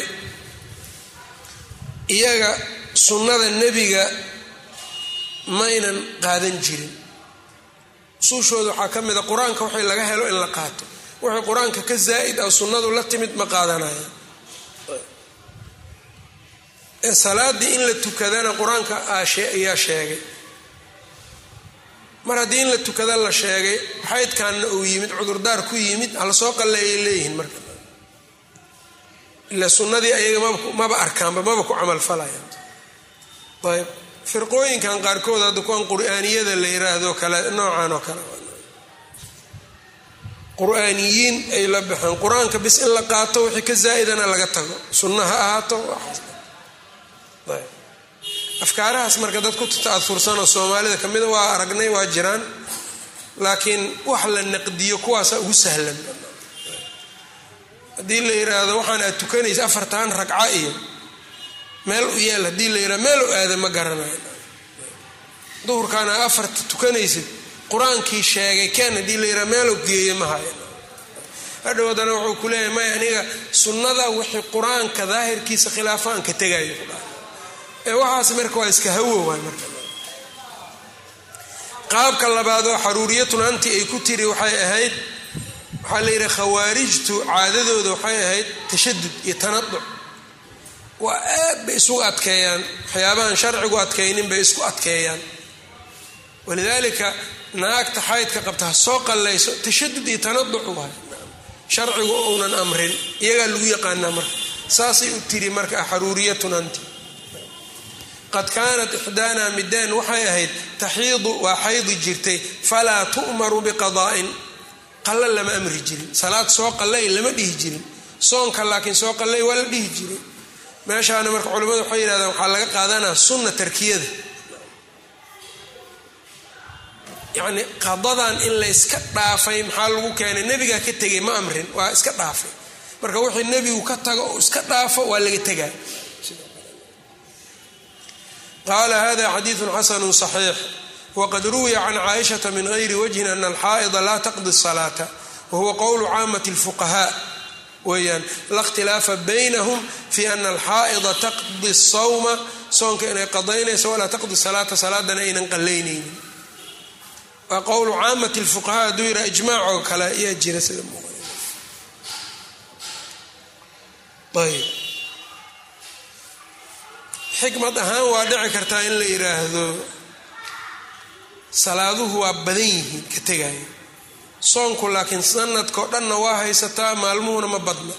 iyaga sunnada nebiga maynan qaadan jirin usuushooda waxaa ka mid a qur-aanka waxay laga helo in la qaato wixii qur-aanka ka zaa'id ah sunnadu la timid ma qaadanaya salaaddii in la tukadana qur-aanka ayaa sheegay mar haddii in la tukada la sheegay xaydkaanna uu yimid cudurdaar ku yimid hala soo qalleeyay leeyihiin marka ila sunnadii ayaga maba arkaanba maba ku camal falayaan ayb firqooyinkan qaarkood hadda kuwan qur-aaniyada la yiraahdo kale noocan oo kale qur-aaniyiin ay la baxeen qur-aanka bis in la qaato wixii ka zaa'idana laga tago sunna ha ahaato afkaarahaas marka dad ku ta'aursanoo soomaalida kamida waa aragnay waa jiraan laakiin wax la naqdiyo kuwaasa ugu sahlan haddii la yiraahdo waxaan aad tukanaysa afartan ragca iyo meel u yeel haddii la yirahdo meel u aada ma garanayo duhurkaana afarta tukanaysid qur-aankii sheegay ken haddii la yiraha meelo geeya ma hayan hadhow haddana wuxuu ku leeyahay maya aniga sunnada wixii qur-aanka daahirkiisa khilaafaan ka tegayo ee waxaas marka waa iska hawo waay marka qaabka labaad oo xaruuriyatun anti ay ku tiri waxay ahayd waxaa la yidhi khawaarijtu caadadooda waxay ahayd tashadud iyo tanaduc waa aad bay isugu adkeeyaan waxyaabahan sharcigu adkaynin bay isku adkeeyaan walidaalika naagta xaydka qabta ha soo qallayso tashadud iyo tanaduc waay sharcigu uunan amrin iyagaa lagu yaqaanaa marka saasay u tiri marka xaruuriyatun anti qad kaanat ixdaanaa midaan waxay ahayd taxiidu waa xaydi jirtay falaa tu'maru biqadaa'in qalla lama amri jirin salaad soo qallay lama dhihi jirin soonka laakiin soo qallay waa la dhihi jiray meeshaana marka culimmadu waxay yidhahdaan waxaa laga qaadanaa sunna tarkiyada yacni qadadan in la iska dhaafay maxaa lagu keenay nebigaa ka tegay ma amrin waa iska dhaafay marka wixii nebigu ka tago oo iska dhaafo waa laga tegaa qaala hada xadiidu xasanu صaxiix wqad ruwiya can caaishaةa min gayri wجhin ana alxaa'ida laa taqdi الصalaata wahuwa qowlu caamaة الfuqahaa weeyaan la اkhtilaafa baynahum fi ana alxaa'ida taqdi الsawma soonka inay qadaynayso walaa taqdi salaata salaadana aynan qalaynaynin waa qowlu caamati اlfuqahaa hadduu yidhaha ijmaac oo kale ayaa jira sida ayb xikmad ahaan waa dhici kartaa in la yidhaahdo salaaduhu waa badan yihiin ka tegaya soonku laakiin sanadkao dhanna waa haysataa maalmuhuna ma badna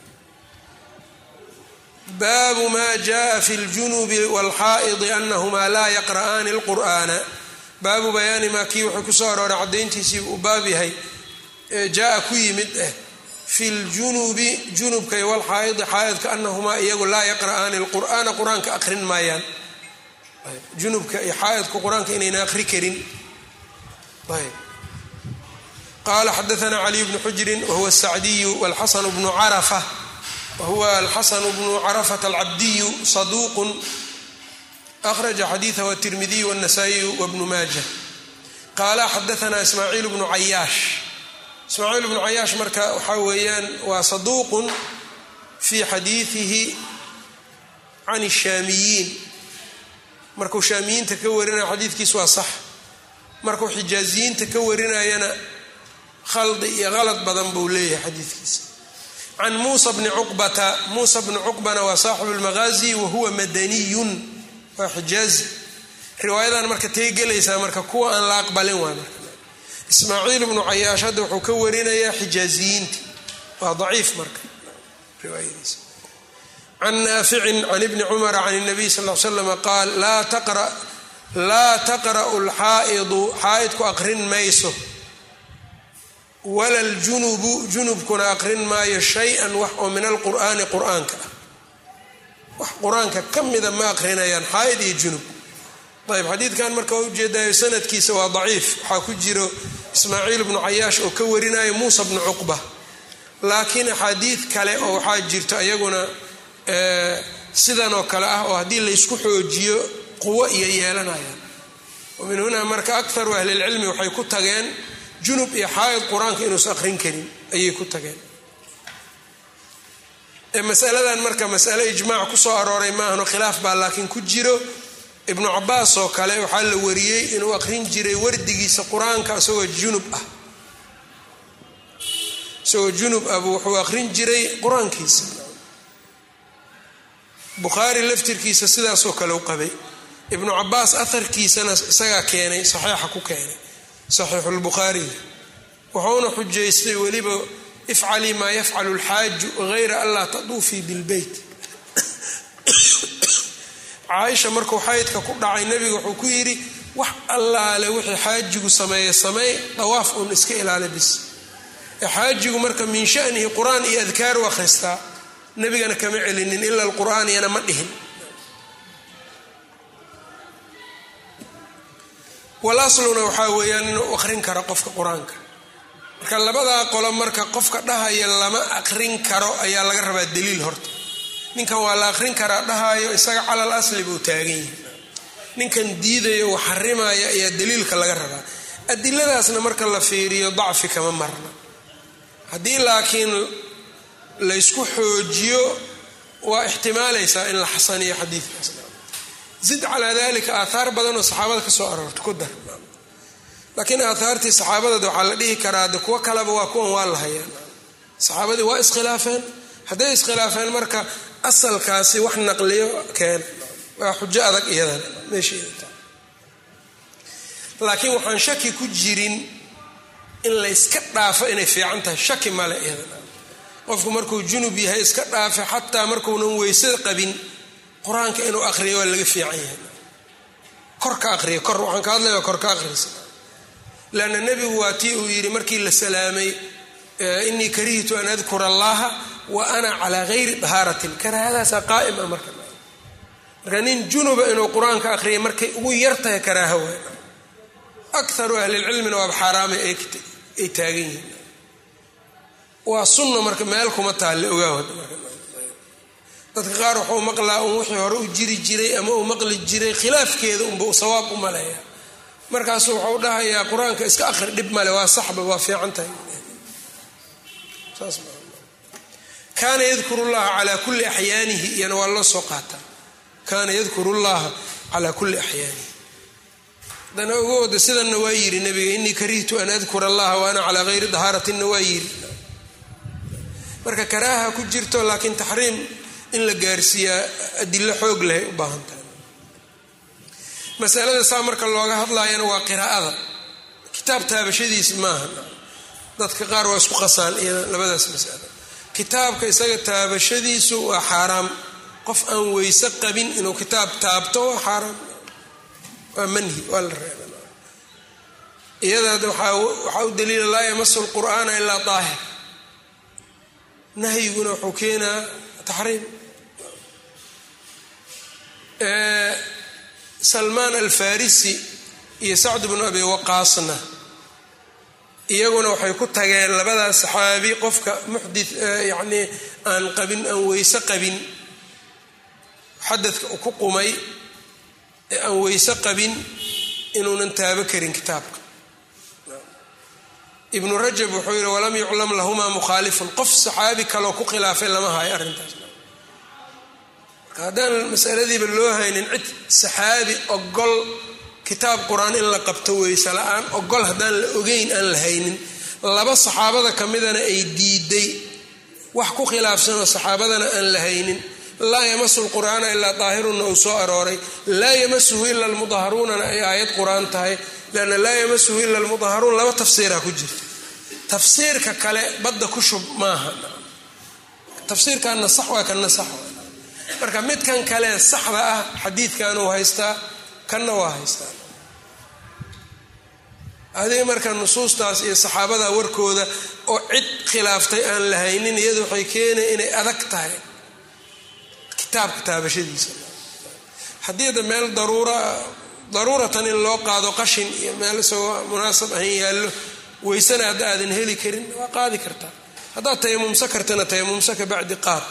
baabu ma jaءa fi اljunubi wاlxaa'idi anahumaa laa yaqra'aani اlqur'ana baabu bayaani maa kii wuxuu kusoo arooray caddayntiisii uu baab yahay jaa ku yimid ah fi ljunubi junubka iyo walxaa'idi xaa'idka anahumaa iyagu laa yaqra'aani lqur'aana qur-aanka aqrin maayaan junubka iyo xaa'idku qur-aanka inayna aqri karin ayb qaala xadaana caliy bnu xujrin wahuwa sacdiyu walxasanu bnu carafa wahuwa alxasanu bnu carafata alcabdiyu saduuqun akhraja xadiidahu atirmidiyu wاnasaa'iyu wabnu maaja qaala xadaana ismaaciil bnu cayaash ismaaciil bnu cayaash marka waxaa weeyaan waa saduuqun fii xadiidihi can shaamiyiin markuu shaamiyiinta ka warinaya xadiidkiis waa sax markuu xijaaziyiinta ka warinayana khaldi iyo qalad badan buu leeyahay xadiidkiisa can muusa bni cuqbata muusa bni cuqbana waa saaxibu lmaqaazi wa huwa madaniyun waa xijaazi riwaayadan marka tay gelaysaa marka kuwa aan la aqbalin waa marka ismaaciil bnu cayaash hadda wuxuu ka warinayaa xijaaziyiinti waa daciif marka riwaayadiisa can naaficin can ibni cumara can nabiy sal l slama qaal laa taqra'u lxaa'idu xaa'idku aqrin mayso wala ljunubu junubkuna aqrin maayo shay-an wax oo min alqur'aani qur-aanka ah wax qur-aanka ka mida ma aqrinayaan xaa'id iyo junub ayb xadiidkan marka waa ujeedayo sanadkiisa waa daciif waxaa ku jiro ismaaciil bnu cayaash oo ka warinayo muusa bnu cuqba laakiin axaadiid kale oo waxaa jirto iyaguna sidan oo kale ah oo haddii laysku xoojiyo quwo iyo yeelanayaan min hunaa marka akaru ahlilcilmi waxay ku tageen junub iyo xaa'id qur-aanka inuusan aqrin karin ayay ku tageen masaladan marka masale ijmaac kusoo arooray maahano khilaaf baa laakiin ku jiro ibnu cabaas oo kale waxaa la wariyey inuu aqrin jiray wardigiisa qur-aanka isagoo junub ah isagoo junub ah buu wuxuu aqrin jiray qur-aankiisa bukhaari laftirkiisa sidaasoo kale u qabay ibnu cabaas aharkiisana isagaa keenay saxiixa ku keenay saxiixulbukhaari wuxuuna xujaystay weliba ifcalii maa yafcalu lxaaju hayra anlaa taduufii bilbeyt caaisha markuu xaydka ku dhacay nebiga wuxuu ku yidhi wax allaale wixii xaajigu sameeya sameey dawaaf uun iska ilaali bis xaajigu marka min shanihi qur-aan iyo adkaar u akhristaa nebigana kama celinin ila alqur'aan iyana ma dhihin walasluna waxaa weeyaan inuu aqrin karo qofka qur-aanka marka labadaa qolo marka qofka dhahaya lama aqrin karo ayaa laga rabaa daliil horta ninkan waa la aqrin karaa dhahayo isaga calal asli buu taagan yahay ninkan diidayo uu xarimaya ayaa daliilka laga rabaa adiladaasna marka la fiiriyo dacfi kama marna haddii laakiin laysku xoojiyo waa ixtimaalaysaa in la xasaniyo xadiidkaas zid calaa dalika aathaar badan oo saxaabada ka soo aroorta ku dar laakiin aathaartii saxaabadad waxaa la dhihi karaa de kuwo kaleba waa kuwan waa la hayaan saxaabadii waa iskhilaafeen hadday iskhilaafeen marka asalkaasi wax naqliyo keena waa xujo adag iyadan meesheeda laakiin waxaan shaki ku jirin in layska dhaafo inay fiican tahay shaki male iyadan qofku markuu junub yahay iska dhaafe xataa markuunan weyse qabin qur-aanka inuu aqriyo waa laga fiican yahay kor ka aqriya kor waxaan ka hadlaya kor ka aqriysa lanna nebigu waa tii uu yidhi markii la salaamay inii karihtu an adkura allaha wa ana calaa gayri dahaaratin karaahadaasa qaa'ima marka marka nin junuba inuu qur-aanka aqriya markay ugu yartahay karaaha waay akaru ahlilcilmina waaba xaaraamay ay taagan yihiin waa sunna marka meel kuma taalle ogaawad dadka qaar waxuu maqlaa un wixii hore u jiri jiray ama uu maqli jiray khilaafkeeda unba u sawaab u maleeya markaasu wuxuu dhahayaa qur-aanka iska aqri dhib male waa saxba waa fiican tahay kaana yadkuru llaha calaa kulli axyaanihi iyana waa loo soo qaataa kaana yadkuru llaha calaa kulli axyaanihi haddana ogooda sidanna waa yidhi nabiga inii karihtu an adkura allaha wa ana calaa gayri dahaaratinna waa yidhi marka karaaha ku jirto laakiin taxriim in la gaarsiiyaa adilo xoog lehay u baahan tahay masalada saa marka looga hadlaayana waa qiraa'ada kitaab taabashadiis maaha dadka qaar waa isku qasaan iyada labadaas masalo kitaabka isaga taabashadiisu waa xaaraam qof aan weyse qabin inuu kitaab taabto waa xaaraam waa manhi waa la reeba iyada waxaa u daliila laa yamasu lqur'aana ilaa daahir nahyiguna wuxuu keenaa taxriim salmaan alfarisi iyo sacd bnu abi waqaasna iyaguna waxay ku tageen labadaas saxaabi qofka muxdi yacnii aan qabin aan weyse qabin xadadka ku qumay ee aan weyse qabin inuunan taabo karin kitaabka ibnu rajab wuxuu yidhi walam yuclam lahumaa mukhaalifun qof saxaabi kaloo ku khilaafay lama hayo arrintaas marka haddaan masaladiiba loo haynin cid saxaabi ogol kitaab qur-aan in la qabto weyse la-aan ogol haddaan la ogeyn aan la haynin laba saxaabada ka midana ay diiday wax ku khilaafsanoo saxaabadana aan la haynin laa yamasu lqur'aana ilaa daahirunna uu soo arooray laa yamasuhu ila almudaharuunana ay aayad qur-aan tahay lanna laa yamasuhu ila almudaharuun laba tafsiiraa ku jirta tafsiirka kale badda ku shub maaha tafsiirkanna sax waa kanna sax marka midkan kale saxda ah xadiidkanuu haystaa kanna waa haystaa adiga marka nusuustaas iyo saxaabada warkooda oo cid khilaaftay aan la haynin iyadu waxay keenaya inay adag tahay kitaabka taabashadiisa haddii da meel daruura daruuratan in loo qaado qashin iyo meel isagoo munaasab ahan yaallo weysana hadda aadan heli karin waa qaadi kartaa haddaad tayamumsa kartana tayamumsa ka bacdi qaad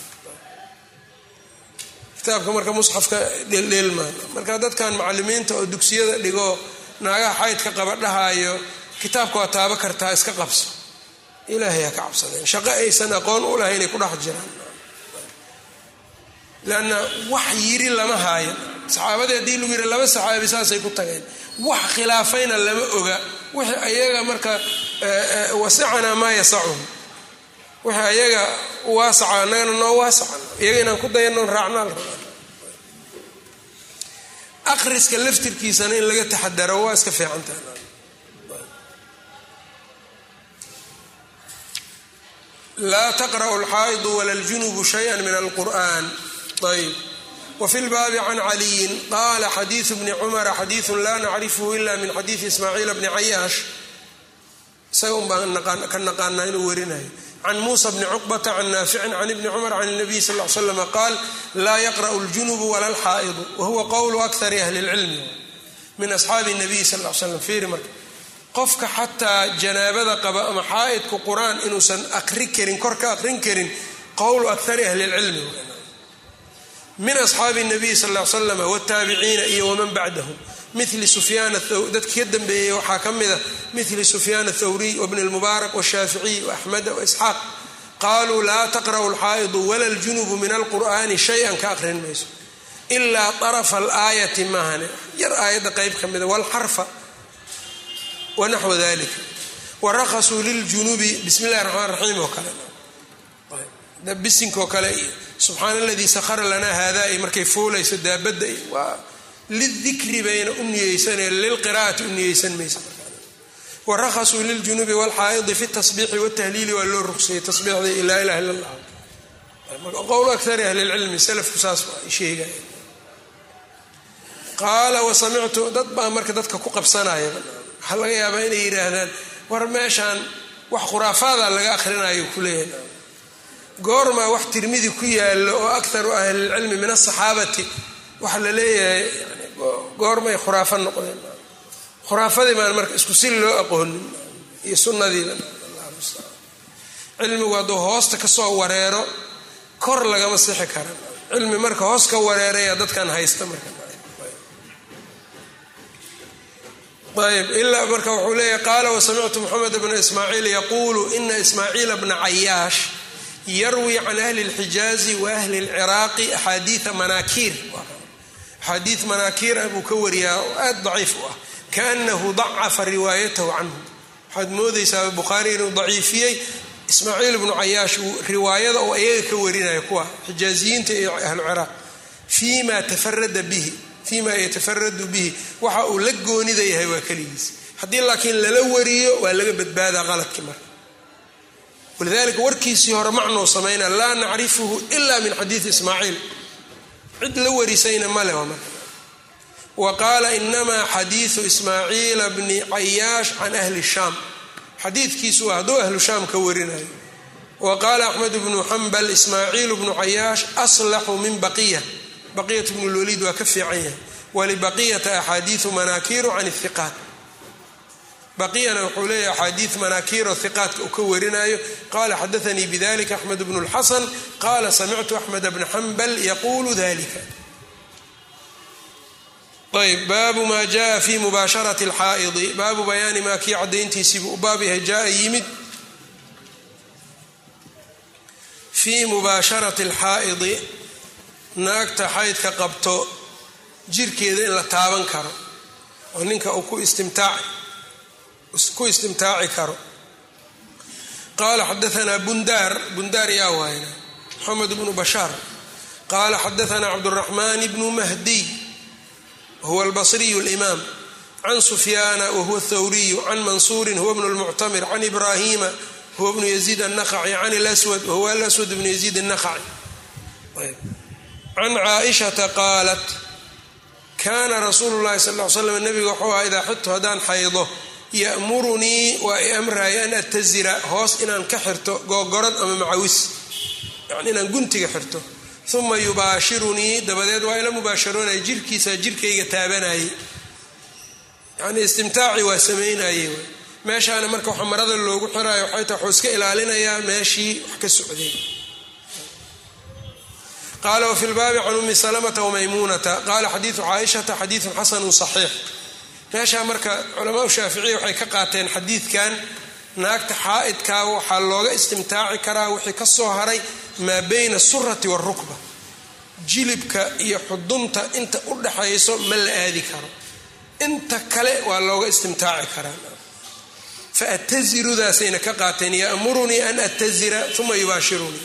kitaabka marka musxafka dheeldheelmaan marka dadkan macalimiinta oo dugsiyada dhigo naagaha xaydka qaba dhahaayo kitaabka waa taabo kartaa iska qabso ilaahay ha ka cabsadeen shaqo aysan aqoon u lahayn ay ku dhex jiraan lanna wax yiri lama haayo saxaabadii haddii lagu yiri laba saxaabi saasay ku tageen wax khilaafayna lama oga wixii ayaga marka wasicanaa maa yasacuhum wixii ayaga waasaca annagana noo waasacan iyaga inaan ku dayano raacnaa la rabaa akhriska laftirkiisana in laga taxadaro waa iska fiicantaha laa taqra'u alxaa'idu wala ljunubu shaya min alqur'an ayb wfi lbaabi can caliyin qaala xadiidu bni cumara xadiidu laa nacrifhu ila min xadiidi ismaaciil bni cayaash isaga un baan ka naqaanaa inuu warinayo can muusa bni cuqbata can naaficin can ibni cumar can nabiy sal l slm qaal laa yaqra'u ljunubu wala alxaa'idu wahuwa qowlu akari ahli lcilmi min asxaabi nabiy sal l slam fiiri marka qofka xataa janaabada qaba ama xaa'idku qur-aan inuusan aqri karin kor ka aqrin karin qowlu akari ahli lcilmi min asxaabi nabiy sal l slam wtaabiciina iyo waman bacdahum mili sufyaan dadki ka dambeeyey waxaa ka mida mili sufyaan athawriy wbn lmubaarak washaaficiy waaxmeda waisxaaq qaluu laa taqra'u alxaa'idu wala ljunubu min alqur'ani shay-an ka aqrin mayso ilaa arafa alaayati maahane yar aayadda qeyb ka mida walxarfa wanaxwa dalika waraqasuu liljunubi bismi illahi raxmaan raxiim oo kale bisinkoo kale iyo subxaana aladii sahara lanaa haada ay markay fuulayso daabadda waa lidikri bayna u niyeysaneen lilqira'ati u niyeysan maysa warahasuu liljunubi wlxaa'idi fi tasbiixi watahliili waa loo ruqsayey tasbiixda laa ilaha illa allah qowl akari ahli lcilmi salafku saas ay sheegaya qaala wasamictu dad baa marka dadka ku qabsanaya waxaa laga yaabaa inay yidhaahdaan war meeshaan wax khuraafaada laga akhrinayo kuleeyahay goormaa wax tirmidi ku yaalo oo akaru ahlilcilmi min asaxaabati waxaa la leeyahay goormay khuraafo noqdeen khuraafadii baan marka isku si loo aqoonin iyo sunnadiiba cilmigu hadduu hoosta kasoo wareero kor lagama sixi kara cilmi marka hoos ka wareeraya dadkan haysta marka ayb ilaa marka wuxuu leeyahy qaala wasamictu moxamed bna ismaaciil yaquulu ina ismaaciila bna cayaash yarwi can ahli اlxijaazi wa ahli اlciraaqi axaadiia manaakiir axaadii manaakiir ah buu ka wariyaa oo aad daciif u ah kaanahu dacafa riwaayatahu canhu waxaad moodaysaa bukhaari inuu daciifiyey ismaaciil ibnu cayaash riwaayada oo iyaga ka warinaya kuwa xijaaziyiinta iyo ahlu ciraaq fima tafarada bihi fima yatafaradu bihi waxa uu la goonida yahay waa keligiis haddii laakiin lala wariyo waa laga badbaadaa qaladkii marka walidalika warkiisii hore macnuu samayna laa nacrifuhu ila min xadiidi ismaaciil cid la warisayna male marka wa qaala inamaa xadiidu ismaaciila bni cayaash can ahli shaam xadiidkiisu waa hadduu ahlu shaam ka warinayo wa qaala axmed bnu xambal ismaaciil bnu cayaash aslaxu min baqiya baqiyat bnu lwaliid waa ka fiican yahay walibaqiyata axaadiiu manaakiiru can ihiqaat baqiyana wuxuu leeyahy axaadii manaakiiro hiqaatka uu ka warinayo qala xadaanii bidalika axmed bnu lxasan qala samictu axmed bna xambal yaquulu dalika ayb baabu ma jaa fi mubaasharati alxaa'idi baabu bayaani maa kii cadayntiisiibuu u baab yahay jaa yimid fii mubaasharati alxaa'idi naagta xaydka qabto jirkeeda in la taaban karo oo ninka uu ku istimtaaci ku istimtaaci karo qala xadaanaa bundaar bundaar yaa waayna moxamed bnu bashaar qala xadaanaa cabduraxmaan bnu mahdiy huwa albasriyu limaam can sufyaana wahuwa thawriyu can mansuurin huwa bnu lmuctamir can ibrahima huwa bnu yaziid annaqaci can lswad wahuwa alaswad bnu yaziid annaqaci can caaishata qaalat kaana rasuulu llahi sal l slam nabiga wuxuu aha idaa xidtu haddaan xaydo ya'murunii waa i amraya an atazira hoos inaan ka xirto googorad ama macawis yani inaan guntiga xirto uma yubaashirunii dabadeed waa ila mubaasharoonaya jirkiisa jirkayga taabanayay yani istimtaaci waa samaynaye meeshaana marka waxa marada loogu xiraayo waxay tahay waxuu iska ilaalinayaa meeshii wax ka socday qala wfi lbaabi can umi salamata wmaymuunata qala xadiidu caaishata xadiidun xasanu صaxiix meeshaa marka culamaau shaaficiya waxay ka qaateen xadiidkan naagta xaa'idkaa waxaa looga istimtaaci karaa wixii ka soo haray maa bayna surati wاrukba jilibka iyo xudunta inta u dhaxayso ma la aadi karo inta kale waa looga istimtaaci karaa faatazirudaasayna ka qaateen yamurunii an atazira uma yubaashirunii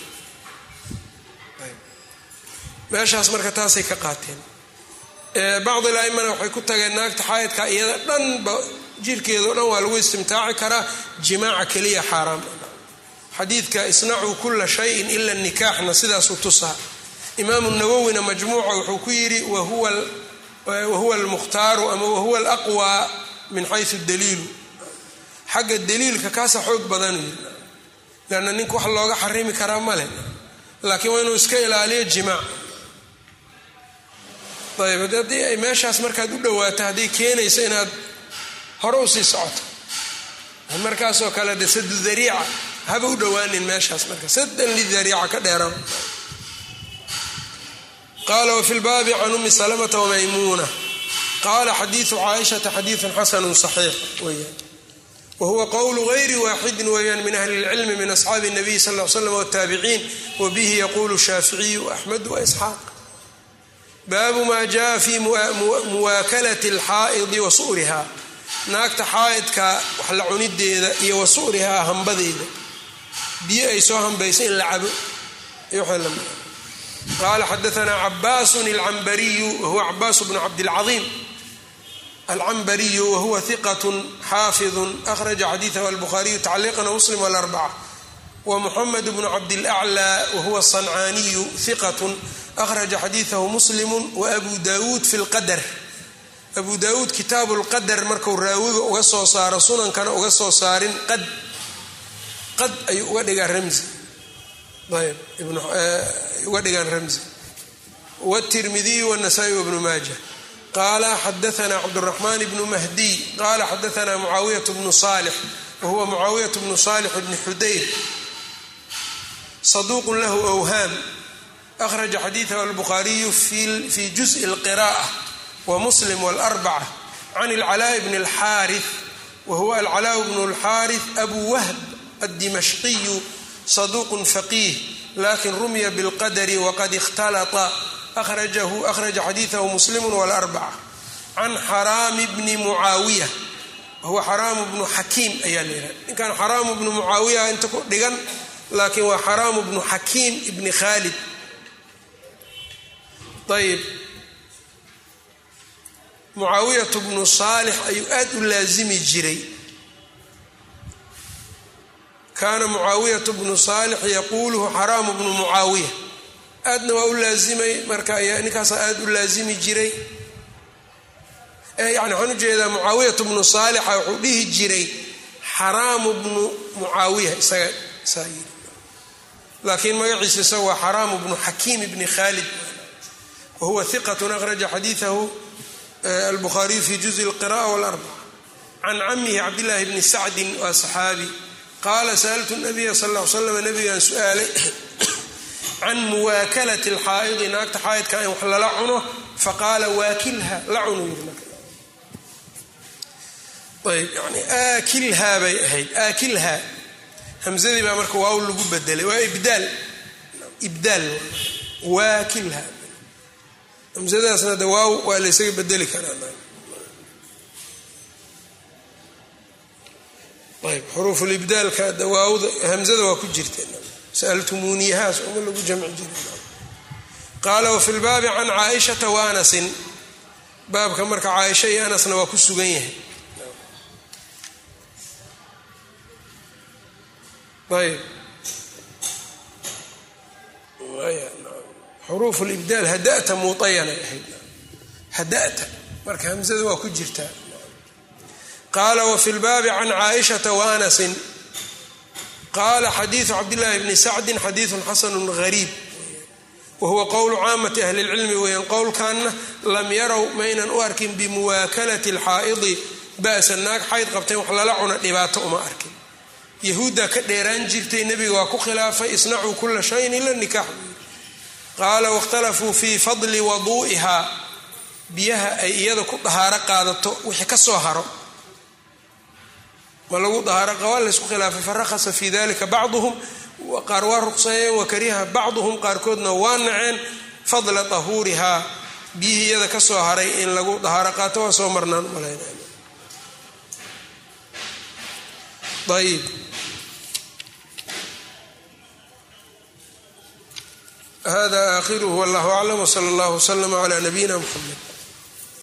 meeshaas marka taasay ka qaateen bacd ilaimana waxay ku tageen naagta xaayidka iyada dhanba jirkeedao dhan waa lagu istimtaaci karaa jimaaca keliya xaaraam xadiidka isnacuu kula shayin ila nikaaxna sidaasuu tusaa imaamu nawowina majmuuca wuxuu ku yidhi wahuwa almukhtaaru ama wahuwa alaqwa min xayu daliilu xagga daliilka kaasa xoog badan lanna ninka wax looga xarimi karaa male laakiin waa inuu iska ilaaliyo jimaac ayb haddii ay meeshaas markaad u dhawaato hadday keenayso inaad hore usii socoto markaasoo kale de sadu dariica haba u dhowaanin meeshaas marka sadan lidariica ka dheeran qala wfi lbaabi can umi salamata wmaymuuna qala xadiidu caaishata xadiidun xasanu صaxiix weyaan wahuwa qowlu gayri waaxidin weeyaan min ahli اlcilmi min asxaabi الnabiy sal l slam wاtaabiciin wabihi yaqulu shaaficiyu axmed waisxaaq baabu maa jaa fi muwaakalati alxaa'idi wa su'riha naagta xaa'idka wax la cunideeda iyo wa su'rihaa hambadeeda biyo ay soo hambaysa in la cabo qaala xadaanaa cabaasun alcambariyu wahuwa cabaasu bnu cabdilcaiim alcambariyu wahuwa hiqat xaafidun akhraja xadiidahu albukhaariyu tacliiqan muslim alarbaca wa muxamed bnu cabdilaclaa wahuwa sancaaniyu hiqatun akhraja xadiidahu muslimu waabu daawuud fi lqadar abu daawuud kitaabu lqadar marku raawiga uga soo saaro sunankana uga soo saarin qad qad ayuu uga dhigaa ramzi ayb uga dhigaan ramzi wtirmidiyu wnasaa-i wbnu maaja qaala xadaana cabduraxmaan bnu mahdiy qaala xadaana mucaawiyat bnu salix wahuwa mucaawiyat bnu salix bni xudayr saduuqun lahu whaam akhraja xadiidahu albukhaariyu fi juزءi اlqiraءة wmuslim wاlarbaca can اlcalaaء bn اlxaariث wahuwa alcalaaء bn اlxaariث abu wahb addimashqiyu saduuq faqiih lakin rumya bاlqadri waqad اkhtalطa akhraja xadiidahu muslim wاlarbaca can xaraami bni mucaawiya wahuwa xaraamu bnu xakiim ayaa la yidhaha ninkan xaraamu bnu mucaawiya inta ku dhigan laakiin waa xaraamu bnu xakiim ibni khaalid ayb mucaawiyatu bnu saalix ayuu aad u laazimi jiray kaana mucaawiyatu bnu saalix yaquuluhu xaraamu bnu mucaawiya aadna waa u laazimay marka ayaa ninkaasaa aad u laazimi jiray yani waxaan ujeedaa mucaawiyatu bnu saalixa wuxuu dhihi jiray xaraamu bnu mucaawiya isaga saa yiri laakiin magaciisa isaga waa xaraamu bnu xakiim bni khaalid wahuwa hiqat akhraja xadiidahu albukhaariyu fi juزءi اlqiraءة wاlarbaca can camihi cabdillaahi bni sacdin waa saxaabi qaala sa'altu nabiya sal l slam nabigaan su-aalay can muwaakalati اlxaa'idi naagta xaa'idka in wax lala cuno faqaala waakilha la cunu yiri ayb yani aakilhaa bay ahayd aakilhaa hamzadii baa marka waaw lagu bedelay waa ibdaal ibdaal waakilha hamsadaasna de waaw waa la ysaga bedeli karaa ayb xuruufulibdaalka dawaawda hamzada waa ku jirta sa'altumuuniyahaas uma lagu jamci jiray qaala wafi lbaabi can caaishata wa anasin baabka marka caaisha iyo anasna waa ku sugan yahay ayb xuruuf libdaal hadata muayanay ahayd hadata marka hamzada waa ku jirtaa qaala wafi lbaabi can caaishata wa anasin qaala xadiidu cabdillaahi bni sacdin xadiidun xasanu gariib wahuwa qowlu caamati ahli lcilmi weeyaan qowlkanna lam yarow maynan u arkin bimuwaakalati alxaa'idi ba'sa naag xayd qabteen wax lala cuna dhibaato uma arkin yahuuddaa ka dheeraan jirtay nebiga waa ku khilaafay isnacuu kula shayin ila nikaax qaala waاkhtalafuu fii fadli waduu'ihaa biyaha ay iyada ku dahaaro qaadato wixii ka soo haro ma lagu dahaaro qabaa laysku khilaafay farahasa fii dalika bacduhum qaar waa ruqseeyeen wakariha bacduhum qaarkoodna waa naceen fadla tahuurihaa biyihii iyada ka soo haray in lagu dahaaro qaato waa soo marnaan malayna ayb hada aakhiruhu wallahu aclam wsala allah wslama cla nabiyina mxamed